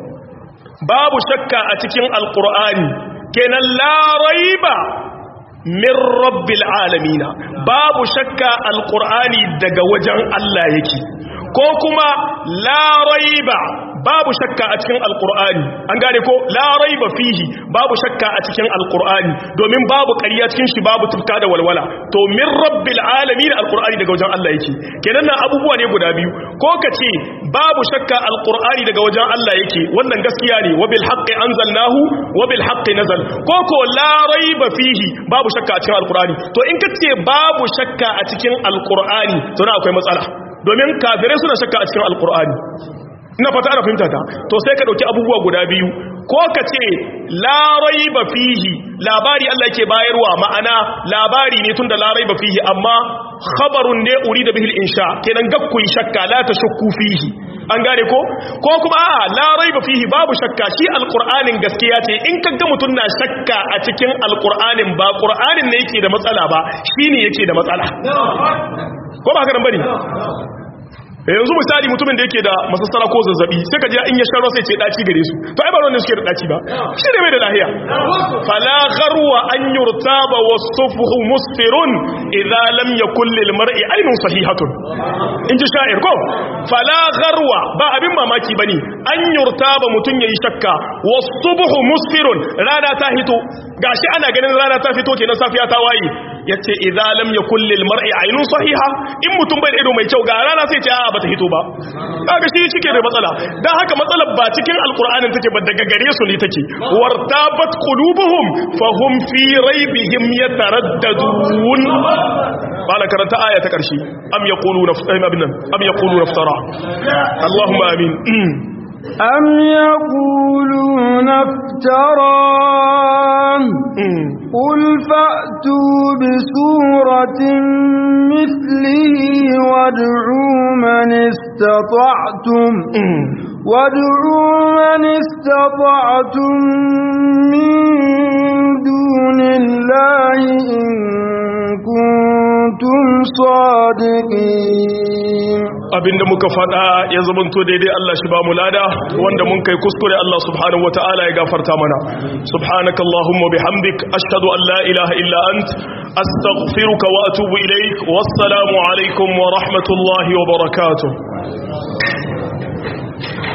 babu shakka a cikin alqur'ani kenan la raiba min rabbil alamina babu shakka alqur'ani daga wajen Allah yake ko kuma la raiba babu shakka a cikin alqur'ani an gane ko la raiba fihi babu shakka a cikin alqur'ani domin babu ƙarya cikin shi babu tufka da walwala to min rabbil alamin alqur'ani daga wajen Allah yake kenan nan abubuwa ne guda biyu ko kace babu shakka alqur'ani daga wajen Allah yake wannan gaskiya ne wa bil haqqi anzalnahu wa bil haqqi nazal ko ko la raiba fihi babu shakka a cikin alqur'ani to in kace babu shakka a cikin alqur'ani to na akwai matsala domin kafirai suna shakka a cikin alqur'ani ina fata ana fahimta ta to sai ka dauki abubuwa guda biyu ko ka ce la raiba fihi labari Allah yake bayarwa ma'ana labari ne tunda la raiba fihi amma khabarun ne urida bihi al-insha kenan gakkun shakka la tashukku fihi an gane ko ko kuma a la raiba fihi babu shakka shi alqur'anin gaskiya ce in kaga mutun na shakka a cikin alqur'anin ba qur'anin ne yake da matsala ba shine yake da matsala ko ba haka nan bane yanzu misali mutumin da yake da masassara ko zazzabi sai ka ji in ya sharo sai ce daci gare su to ai ba wannan suke da daci ba shi ne mai da lahiya fala gharwa an yurtaba wasfuhu musfirun idza lam yakul lil mar'i aynun sahihatun in ji sha'ir ko fala gharwa ba abin mamaki bane an yurtaba mutun yayi shakka wasfuhu musfirun rana ta hito gashi ana ganin rana ta fito kenan safiya ta waye yace idza lam yakul lil mar'i aynun sahiha in mutum bai da ido mai kyau ga rana sai ce a bata hito ba kaga shi shike da matsala dan haka matsalar ba cikin alqur'anin take ba daga gare su ne take wartabat qulubuhum fahum fi raibihim yataraddadun bala karanta aya ta karshe am yaquluna am yaquluna iftara allahumma amin أم يقولون افتراه قل فأتوا بسورة مثله وادعوا من استطعتم وادعوا من استطعتم من دون الله إن كنتم صادقين abinda muka faɗa ya zamanto daidai Allah shi ba mu lada wanda mun kai kuskure Allah subhanahu wataala ya gafarta mana subhanakallahumma bihamdik ashhadu an la ilaha illa ant astaghfiruka wa atubu ilaik wassalamu alaikum wa rahmatullahi wa barakatuh